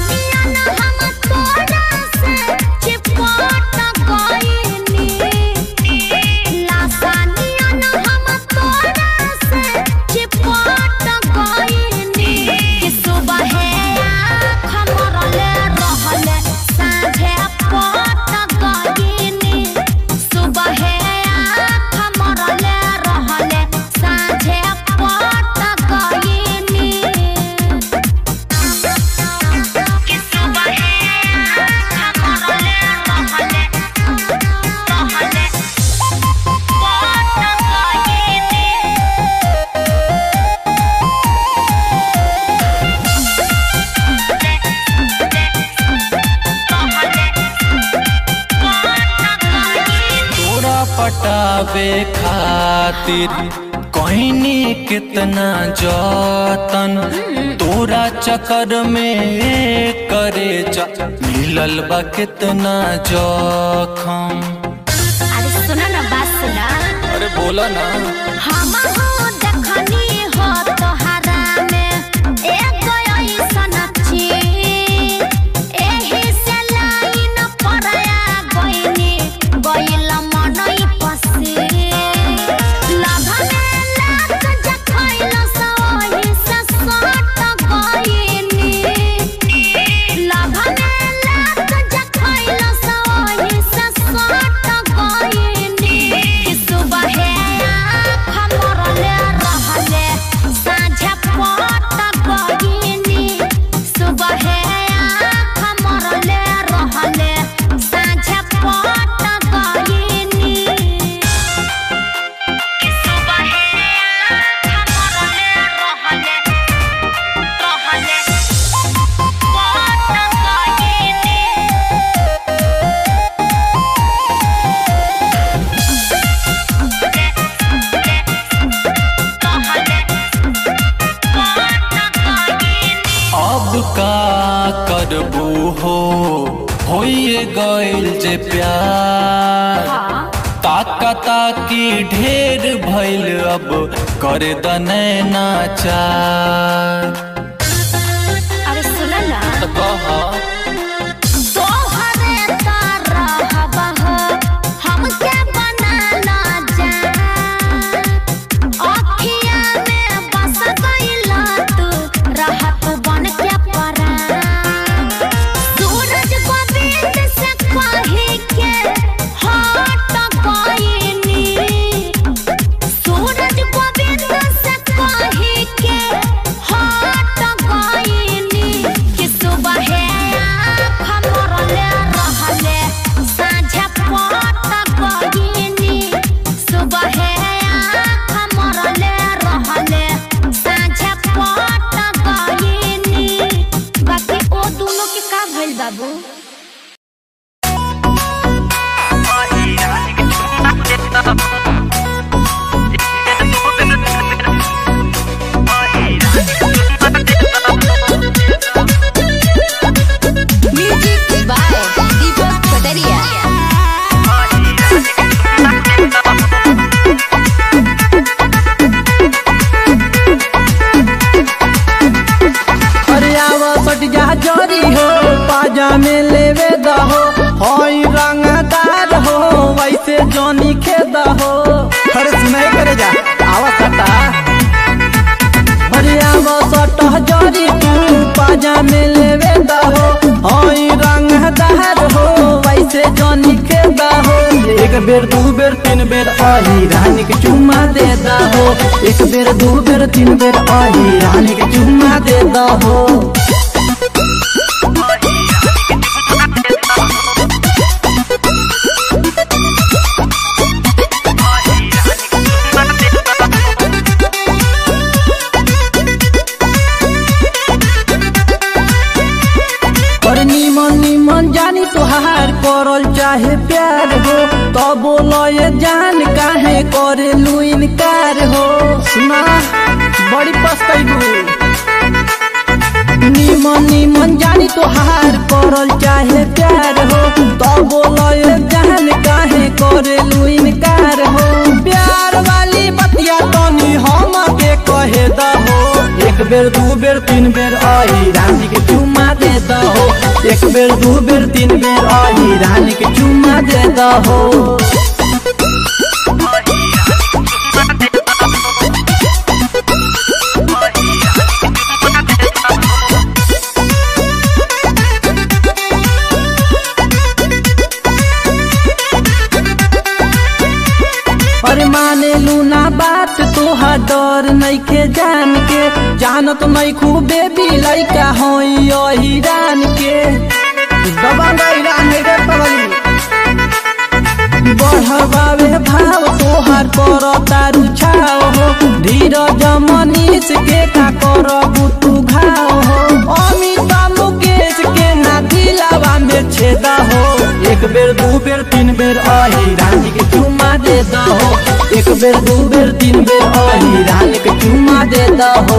तोरा पटावे खातिर कहनी कितना जतन तोरा चक्कर में करे जा मिलल बा कितना जखम अरे सुना ना बात सुना अरे बोला ना हम हो देखनी हो तोहरा में एक ऐसन चीज एही से लाइन पड़या गइनी गइल मनई पसी लभने लात जखइल सही से सट गइनी लभने लात जखइल सही से सट गइनी सुबह खमरले रहले साँझ पट गइनी सुबह खमरले रहले साँझ पट गइनी सुबह खमरले रहले रहले पट गइनी अब का करबू हो होइए गइल जे प्यार ताका ताकी ढेर भइल अब कर दनैना चार अरे सुना ना त कहा तोहरे तरह हो हमके बनाना जा अखिया में बस गइला तू रहत बन के परा सूरज गोविंद से कही के हट गइनी सूरज गोविंद से कही के हट गइनी कि सुबह खमरले रहले साँझ पट गइनी सुबह खमरले रहले साँझ पट गइनी बाकी ओ दोनों के का भइल बाबू जरी हो पाजा में लेवे दहो हई रंगदार हो वैसे जोनी खेद हो अरे सुनाई करे जा आवा सटा अरे आवा सटा जरी तू पाजा में लेवे दहो हई रंगदार हो वैसे जोनी खेद हो एक बेर दू बेर तीन बेर आही रानी के चुम्मा दे दहो एक बेर दू बेर तीन बेर आही रानी के चुम्मा दे दहो पर निमन निमन जानी तुहार करल चाहे प्यार हो तो बोलो ये जान काहे करे लू इनकार हो सुना बड़ी पछतैबू निमन निमन जानी तुहार करल चाहे प्यार हो तो बोलो ये जान काहे करे लू इनकार हो प्यार वाली बतिया तनी हम के कहे दहो एक बेर दू बेर तीन बेर आई रानी के चुम्मा दे दहो एक बेर दू बेर तीन बेर आई रानी के चुम्मा दे दहो अरे माने लूना बात तोहार डर नइखे जान के जानत नहीं खूब बेबी लइका होई यही रान के दबंगई रान रे पगली बढ़ावे भाव तोहार कर तारू छाव हो धीरज मनीष के का कर तू घाव हो अमित मुकेश के ना दिलावा में छेदा हो एक बेर दू बेर तीन बेर आही रानी के चुम्मा दे दहो एक बेर दू बेर तीन बेर आही रानी के चुम्मा दे दहो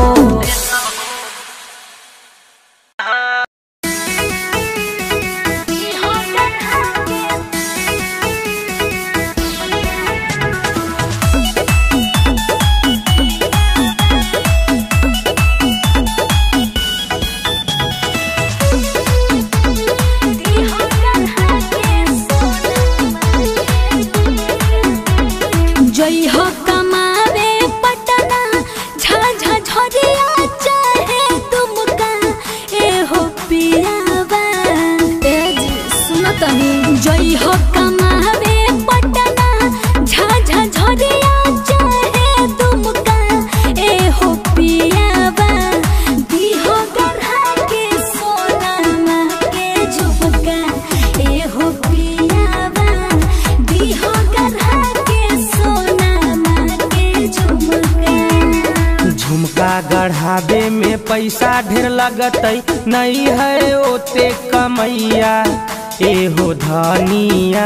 जई हो कमावे पटना झाझा झरिया चाहे तुमका ए हो पियावा ए जी सुनो तनी जई हो कमावे पटना झाझा झरिया चाहे तुमका ए हो पियावा दी हो गढ़ा के सोना के झुमका ए हो पियावा दी हो गढ़ा के सोना के झुमका झुमका गढ़ावे में पैसा ढेर लगतै नहीं है ओते कमैया एहो धनिया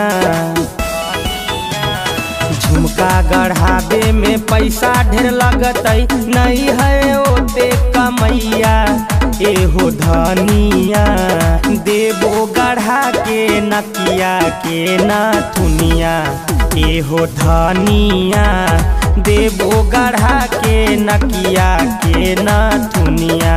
झुमका गढ़ावे में पैसा ढेर लगतै नहीं है ओते कमैया एहो धनिया देबो गढ़ा के नकिया के नथुनिया एहो धनिया देबो गढ़ा के नकिया के नथुनिया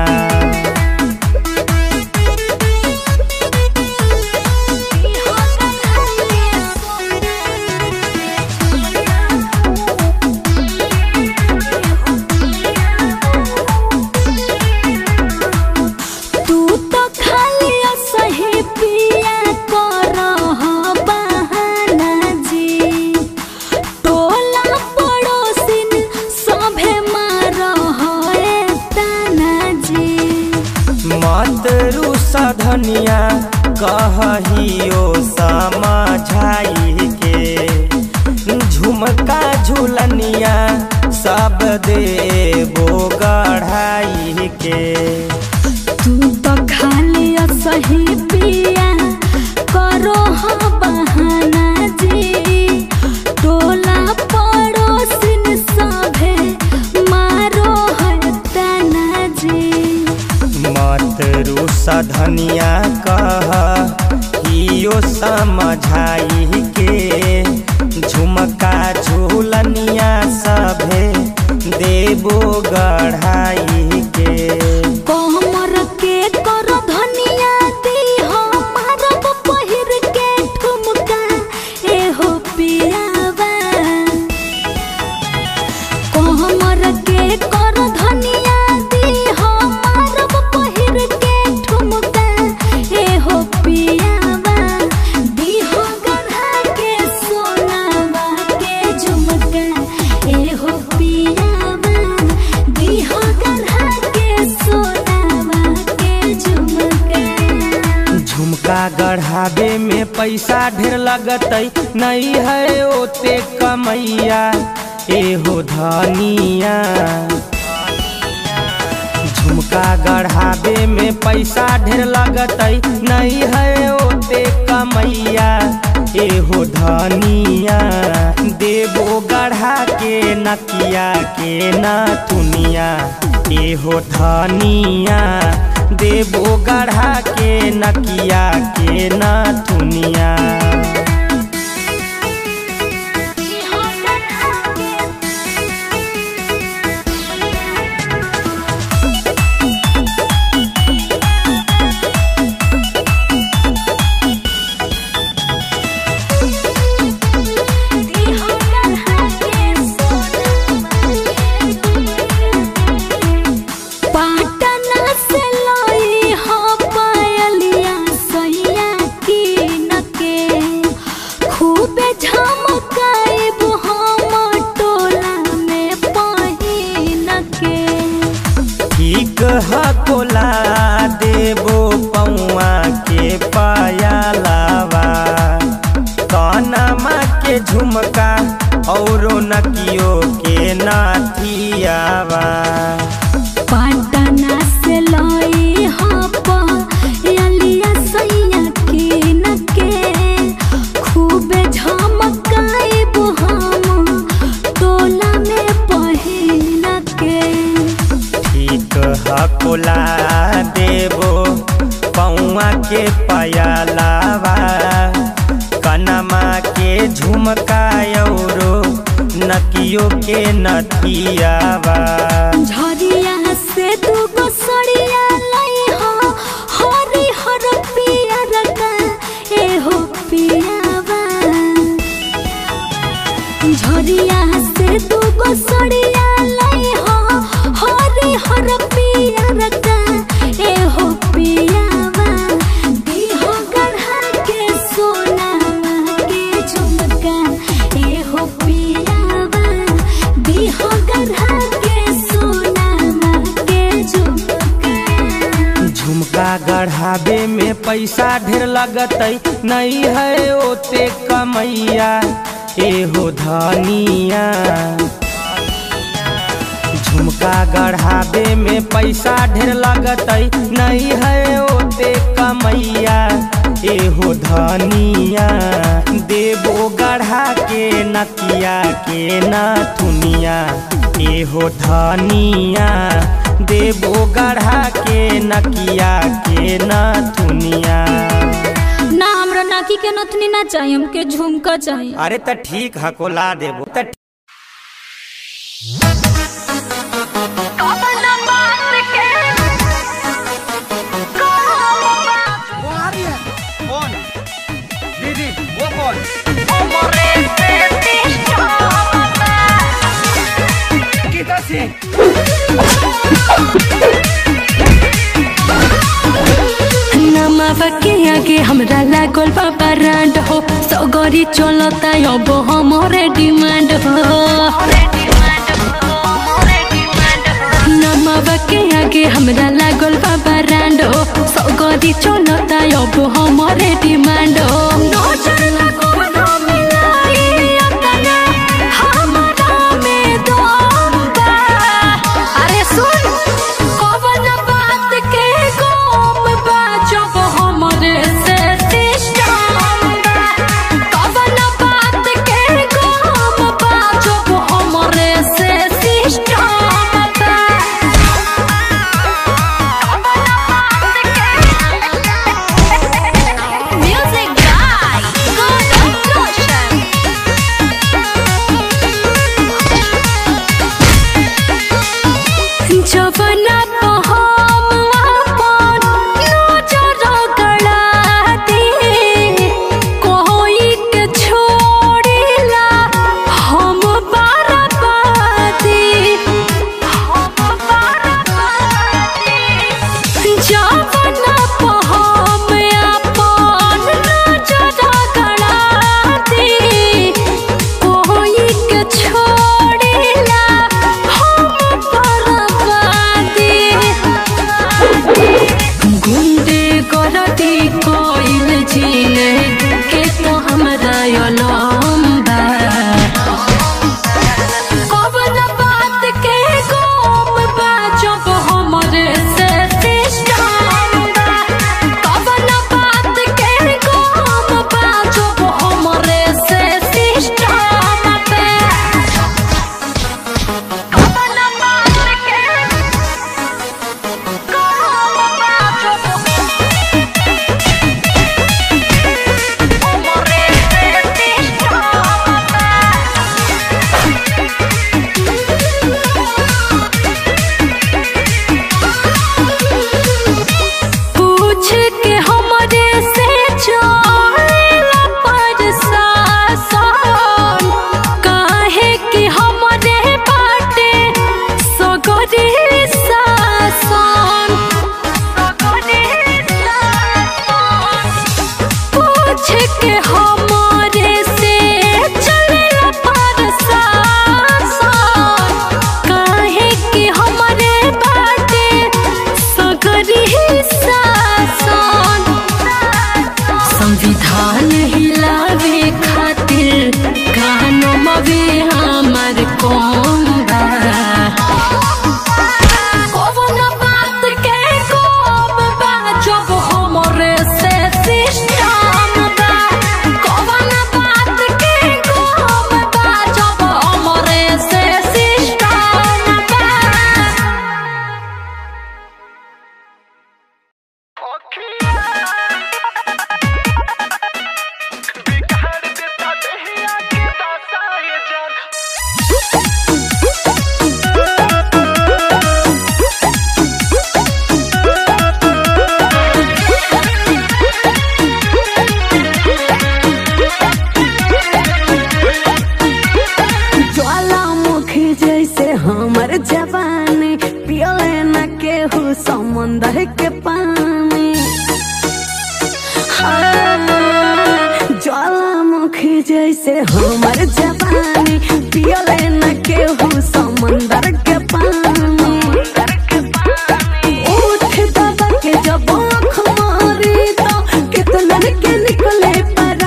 तू तो खाली सही पिया कर बहाना जी टोला पड़ोसिन सभे मार है ताना जी मत रुसा धनिया कहहियो समझाई के झुमका झुलनिया सब देबो गढ़ाई के तू तो खाली सही पिया करो हाँ बहाना जी टोला पड़ोसिन सभे मारो है ताना जी मत रुसा धनिया कह हियो समझाई के झुमका झूलनिया सभे देबो गढ़ाई के कोमर के कर धनिया झुमका गढ़ावे में पैसा ढेर लगतै नहीं है ओते कमैया एहो धनिया झुमका गढ़ावे में पैसा ढेर लगतै नहीं है ओते कमैया एहो धनिया देवो गढ़ा के नकिया के नथुनिया एहो धनिया देवो गढ़ा के नकिया के नथुनिया पाटना से लाई हो पायलिया सैया की नके खूबे झमकाइब हम टोला में पहिन के ठीक हकोला देवो पौआ के पायलावा कानमा के झुमका औरो नकियो के नाथियावा पाटना से लाई हो पायलिया सैया की नके खूबे झमकाइब हम टोला में पहिन के ठीक हकोला देवो पौआ के पायलावा कनमा के झुमका औरो नकियो के नथियावा झरिया से दूगो सड़िया लाई हो हरी हर पियर का एहो पियावा झरिया से दूगो सड़िया लाई हो हरी हर पियर का एहो पियावा दीहो गढ़ा के सोनावा के झुमका एहो पियावा दीहो गढ़ा के सोनावा के झुमका झुमका गढ़ावे में पैसा ढेर लगतै नहीं है ओते कमैया एहो धनिया झुमका गढ़ावे में पैसा ढेर लगतै नहीं है ओते कमैया एहो धनिया देवो गढ़ा के नकिया के नथुनिया एहो धनिया देवो गढ़ा के नकिया के नथुनिया ना हमरा नाकी के नथनी ना चाहिए हमके झुमका चाहिए अरे त ठीक हकोला देबो त दीदी वो कौन किधर से नमावा के आगे हमरा लागल बाबा रांड हो सगरी चलता अब हमरे डिमांड हो नमावा के आगे हमरा लागल बाबा रांड हो सगरी चलता अब हमरे डिमांड हो नजर लगो ना मिलाई अतना हमरा में दम बा अरे सुन कवन बात के गम बा जब हमरे से सिस्टम बा कवन बात के गम बा जब हमरे से सिस्टम बा पूछे के हमारे से चलेला प्रशासन काहे कि हमरे बाटे सगरी शासन संविधान हिलावे खातिर कानों मवे हमर कौन बा कौन बात के कोब बा जब हमरे से सिस्टम बा कौन बात के कोब बा जब हमरे से सिस्टम बा ज्वालामुखी जैसे हमर जवानी पियले न केहू समंदर के पानी हाँ, ज्वालामुखी जैसे हमर जवानी पियले न केहू समंदर के पानी उठ दबा के जब आँख मारी तो कितनन के निकले परा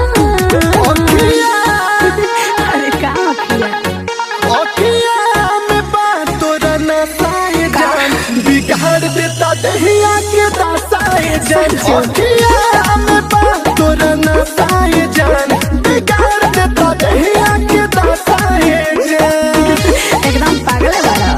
अरे का अखिया अखिया में बात तोरा नसाए जान बिगाड़ देता दहिया के दसाए जान अखिया में बात तोरा नसाए जान बिगाड़ देता दहिया के दसाए जान एकदम पागल है बारा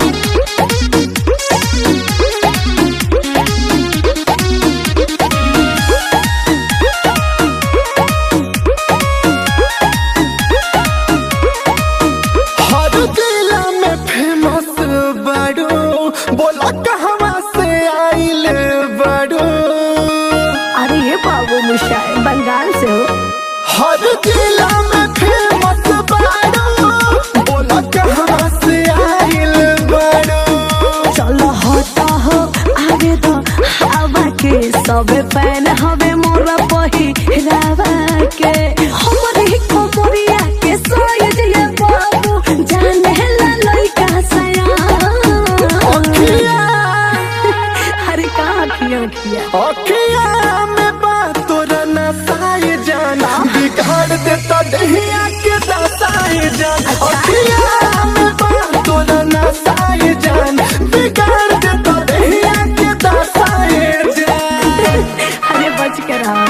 हर जिला में फेमस बड़ो बोला कहवा से आइल बड़ो अरे ये बाबू मुशाए बंगाल से हो हर जिला में फेमस बड़ो बोला कहवा से आइल बड़ो चलो होता हो आगे तो हवा के सब फैन हवे मोरा पही रावा के हमरे कोमरिया के साइज ये बाबू जाने ला लइका सया अरे का अखिया अखिया अखिया में बात तोरा नसाए जान बिगाड़ देता दहिया के दसाए जान अखिया में बात तोरा नसाए जान बिगाड़ देता दहिया के दसाए जान अरे बच के रहा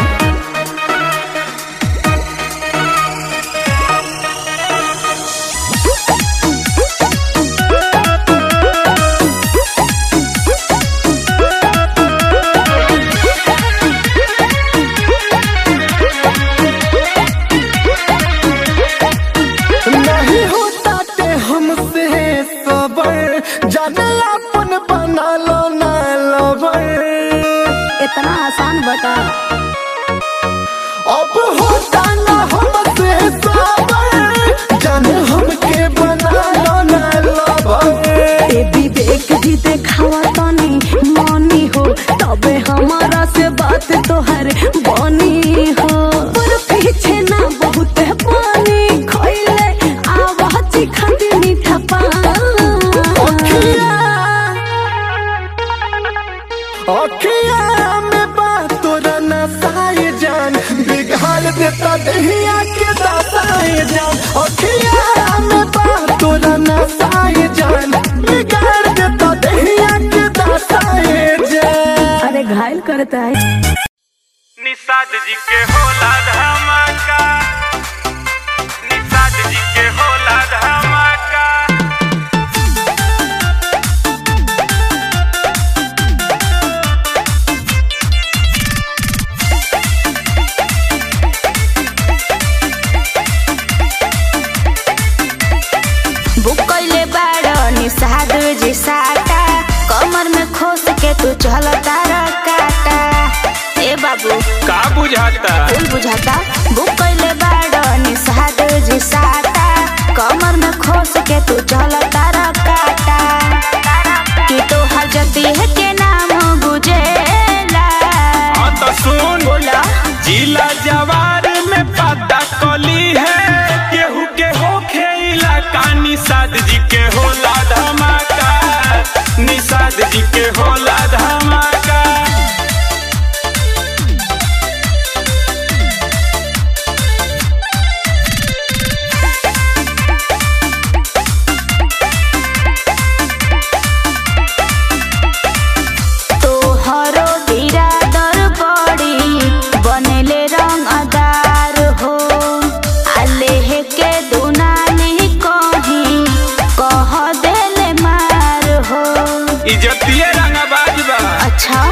नहीं होता ते हमसे सबर जाने अपन बना लो ना लवर इतना आसान बता अब होता ना हमसे सबर जाने हमके बना लो ना लवर ए विवेक जी देखावा तनी मनी हो तबे हमारा से बात तोहर बनी हो पर पीछे ना बहुत पानी खोइले आवाज खाती मीठा अखिया में बात तोरा नसाए जान बिगाड़ देता दहिया के दसाए जान अखिया में बात तोरा नसाए जान बिगाड़ देता दहिया के दसाए जान अरे घायल करता है निषाद जी के होला धमाका निषाद जी के होला धमाका बुक कैले बाड़ निषाद जी साटा कमर में खोस के तू चलता काटा ए बाबू का बुझाता फूल बुझाता बुक कैले बाड़ निषाद जी साटा कमर में खोस के तू चलता काटा कि तो हजती है के नाम गुजेला हाँ तो सुन बोला जिला जवा जी के होला धमाका तोहरो बिरादर बड़ी बनले रंगदार हो आलेह के दुनानी कहीं कह देले मार हो इजतिये रंगबाज बा अच्छा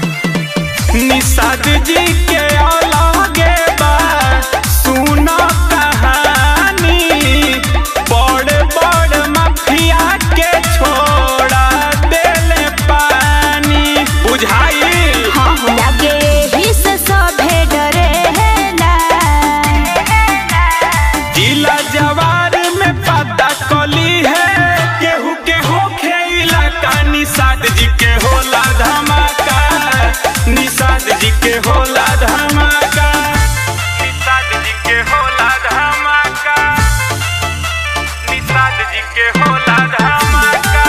निषाद जी के औलागे बा सुनो कहानी बड़ बड़ माफिया के छोड़ा देले पानी बुझाई हाँ लगे ही से सभे डरेला जिला जवार में पता कली है केहू के हो खेला का निषाद जी के होला धमाका निषाद जी के होला धमाका निषाद जी के होला धमाका निषाद जी के होला धमाका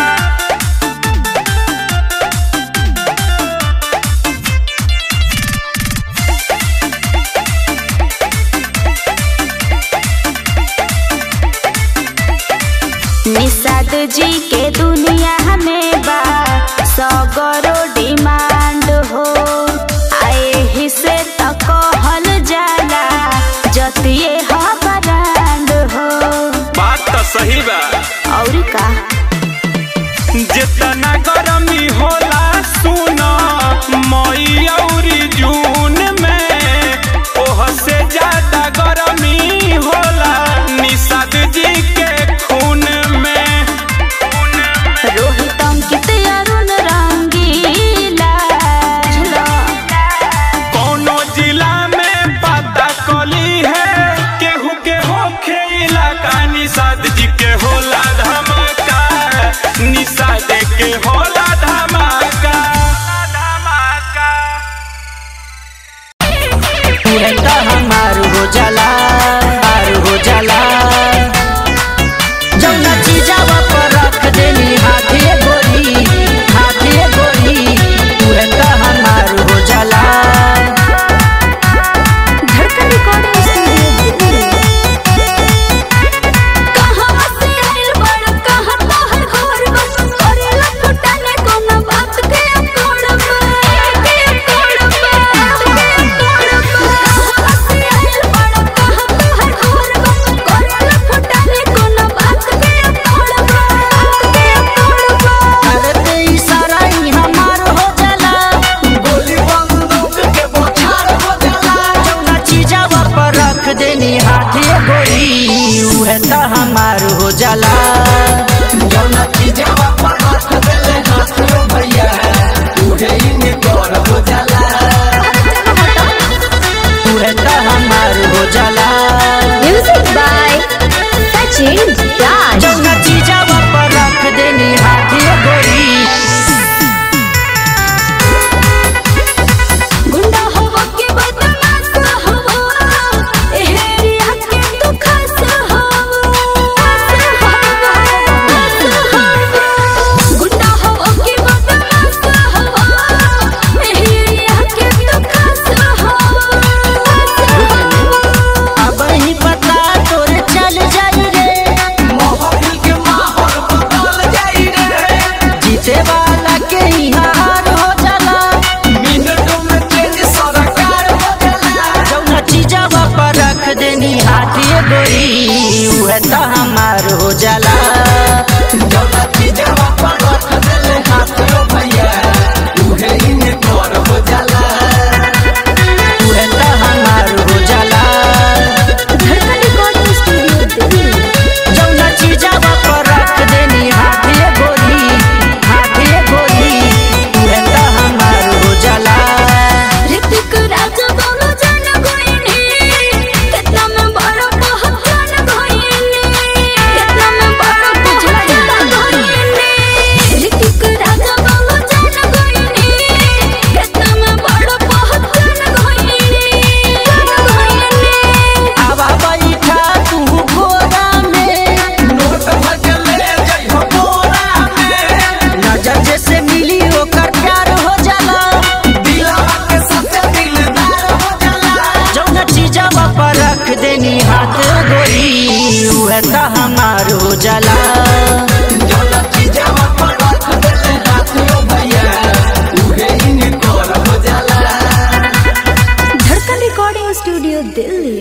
निषाद जी के दुनिया में बा सगरो डिमांड हो आए ही से त कहल जाला जतिये ह ब्रांड हो बात तो सही बा और का जितना गरमी होला सुना मई और जून में ओह से ज्यादा गरमी होला निषाद जी के खून में रोहित अंकित अरुण रंगीला कौनो जिला में पता कली है केहू के हो खेला का निषाद जी के होला धमाका निषाद के होला धमाका धमाका रहता हमार हो जाला हार हो जाला जौना चीजावा पर रख देनी हाथे गोरी हाथे गोरी तू रहता हमार हो जाला धड़कन रिकॉर्डिंग स्टूडियो कहाँ से आइल बड़ कहाँ तोहर घर बन करेला फुटाने कोनो बात के अकोड़ में के अकोड़ में के अकोड़ में कहाँ से आइल बड़ कहाँ तोहर घर बन करेला फुटाने कोनो बात के अकोड़ में के अकोड़ में करते इशारा ही हमार हो जाला गोली बंदूक के बोछार हो जाला जौना चीजावा पर रख देनी हाथे गोरी उहे त हमार हो जाला जौना चीजावा पर रख देले हाथे भैया उहे इने कर हो जाला उहे त हमार हो जाला म्यूजिक बाय सचिन राज जौना चीजावा पर रख देनी हाथे गोरी गुंडा हवा के बदमाश हवा एहरिया के तू खास हवा गुंडा हवा के बदमाश हवा एहरिया के तू खास हवा अब ही पता तोर चल जाई रे मोहब्बत के माहौल बदल जाई रे जीते वाला के ही हार हो जाला मिनटों में चेंज सरकार हो जाला जौना चीजवा पर रख देनी हाथी गोरी उहे त हमार हो जाला जौना चीजवा पर रख देले हाथी भैया उहे इने कर हो जाला उहे त हमार हो जाला धड़कन रिकॉर्डिंग स्टूडियो दिल्ली जौना चीजावा पर रख देनी हाथे गोरी हाथे गोरी उहे त हमार हो जाला ऋतिक राज बोलो जान गोइनी कितना में बड़ा पहचान गोइनी कितना में स्टूडियो दिल्ली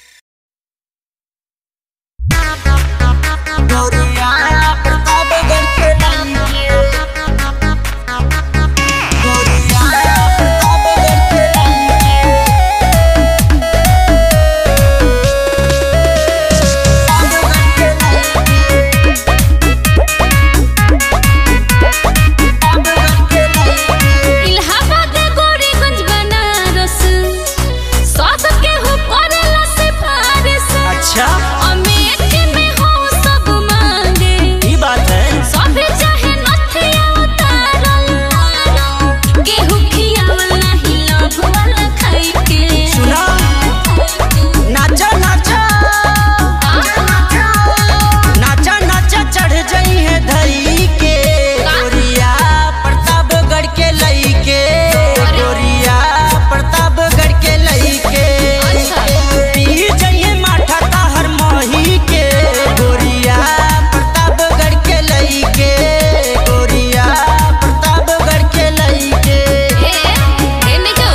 इलाहाबाद गोरीगंज बनारस सब के हो पड़ेला सिफारिश अच्छा अमेठी में हो सब मांगे ई बात है सब चाहे नथिया उतारल गेहूं खियावल नाही लोभ वाला खाई के सुना नाचा नाचा नाचा नाचा चढ़ जाई है धई के गोरिया प्रतापगढ़ के लई के गोरिया प्रतापगढ़ के लई के पी जाइए माठा ताहर मोही के गोरिया प्रतापगढ़ के लई के गोरिया प्रतापगढ़ के लई के ए नहीं जो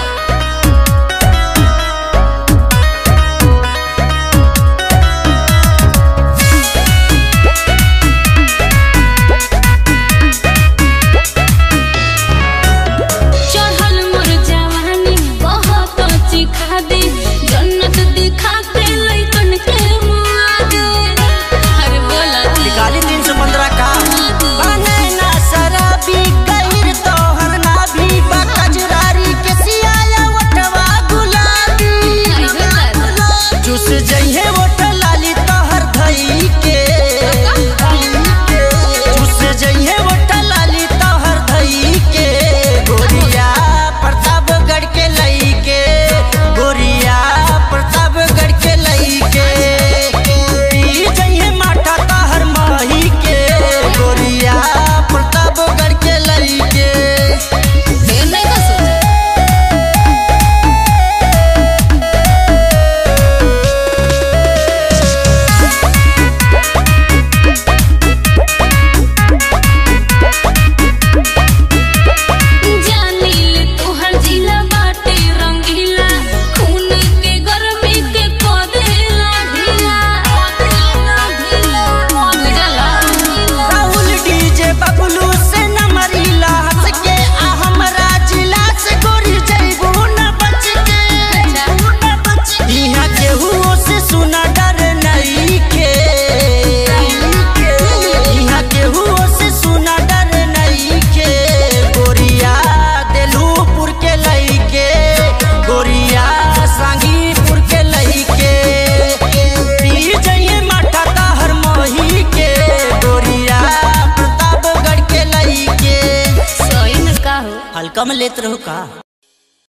चढ़ल मोर जवानी बहुत चिखा दे जन्नत दिखा के लइकन के मुआ दे अरे बोला निकाली तीन सौ पंद्रह का बने ना शराबी गहिर तोहर ना भी बकजरारी के सियाया वटवा गुलाबी चुस जइहे वट लाली तोहर धई के चुस जइहे वट लाली तोहर धई के गोरिया प्रतापगढ़ के लई के गोरिया प्रतापगढ़ के लई के पी जइहे माठा ताहर माही के गोरिया प्रतापगढ़ के लई के देर नहीं का सोचा जानिल तोहर जिला बाटे रंगीला खून के गर्मी के कदेला ढीला बुझला राहुल डीजे बबलू से न मरीला हंस के आ हमरा जिला से गोरी जइबू न बच के इहाँ केहू से सुना डर नहीं के इहाँ केहू से सुना डर नहीं के गोरिया देलूपुर के लई के गोरिया सांगीपुर के लई के पी जइए माठा ताहर मोही के गोरिया प्रतापगढ़ के लई के सही में का हो हल्का में लेत रहू का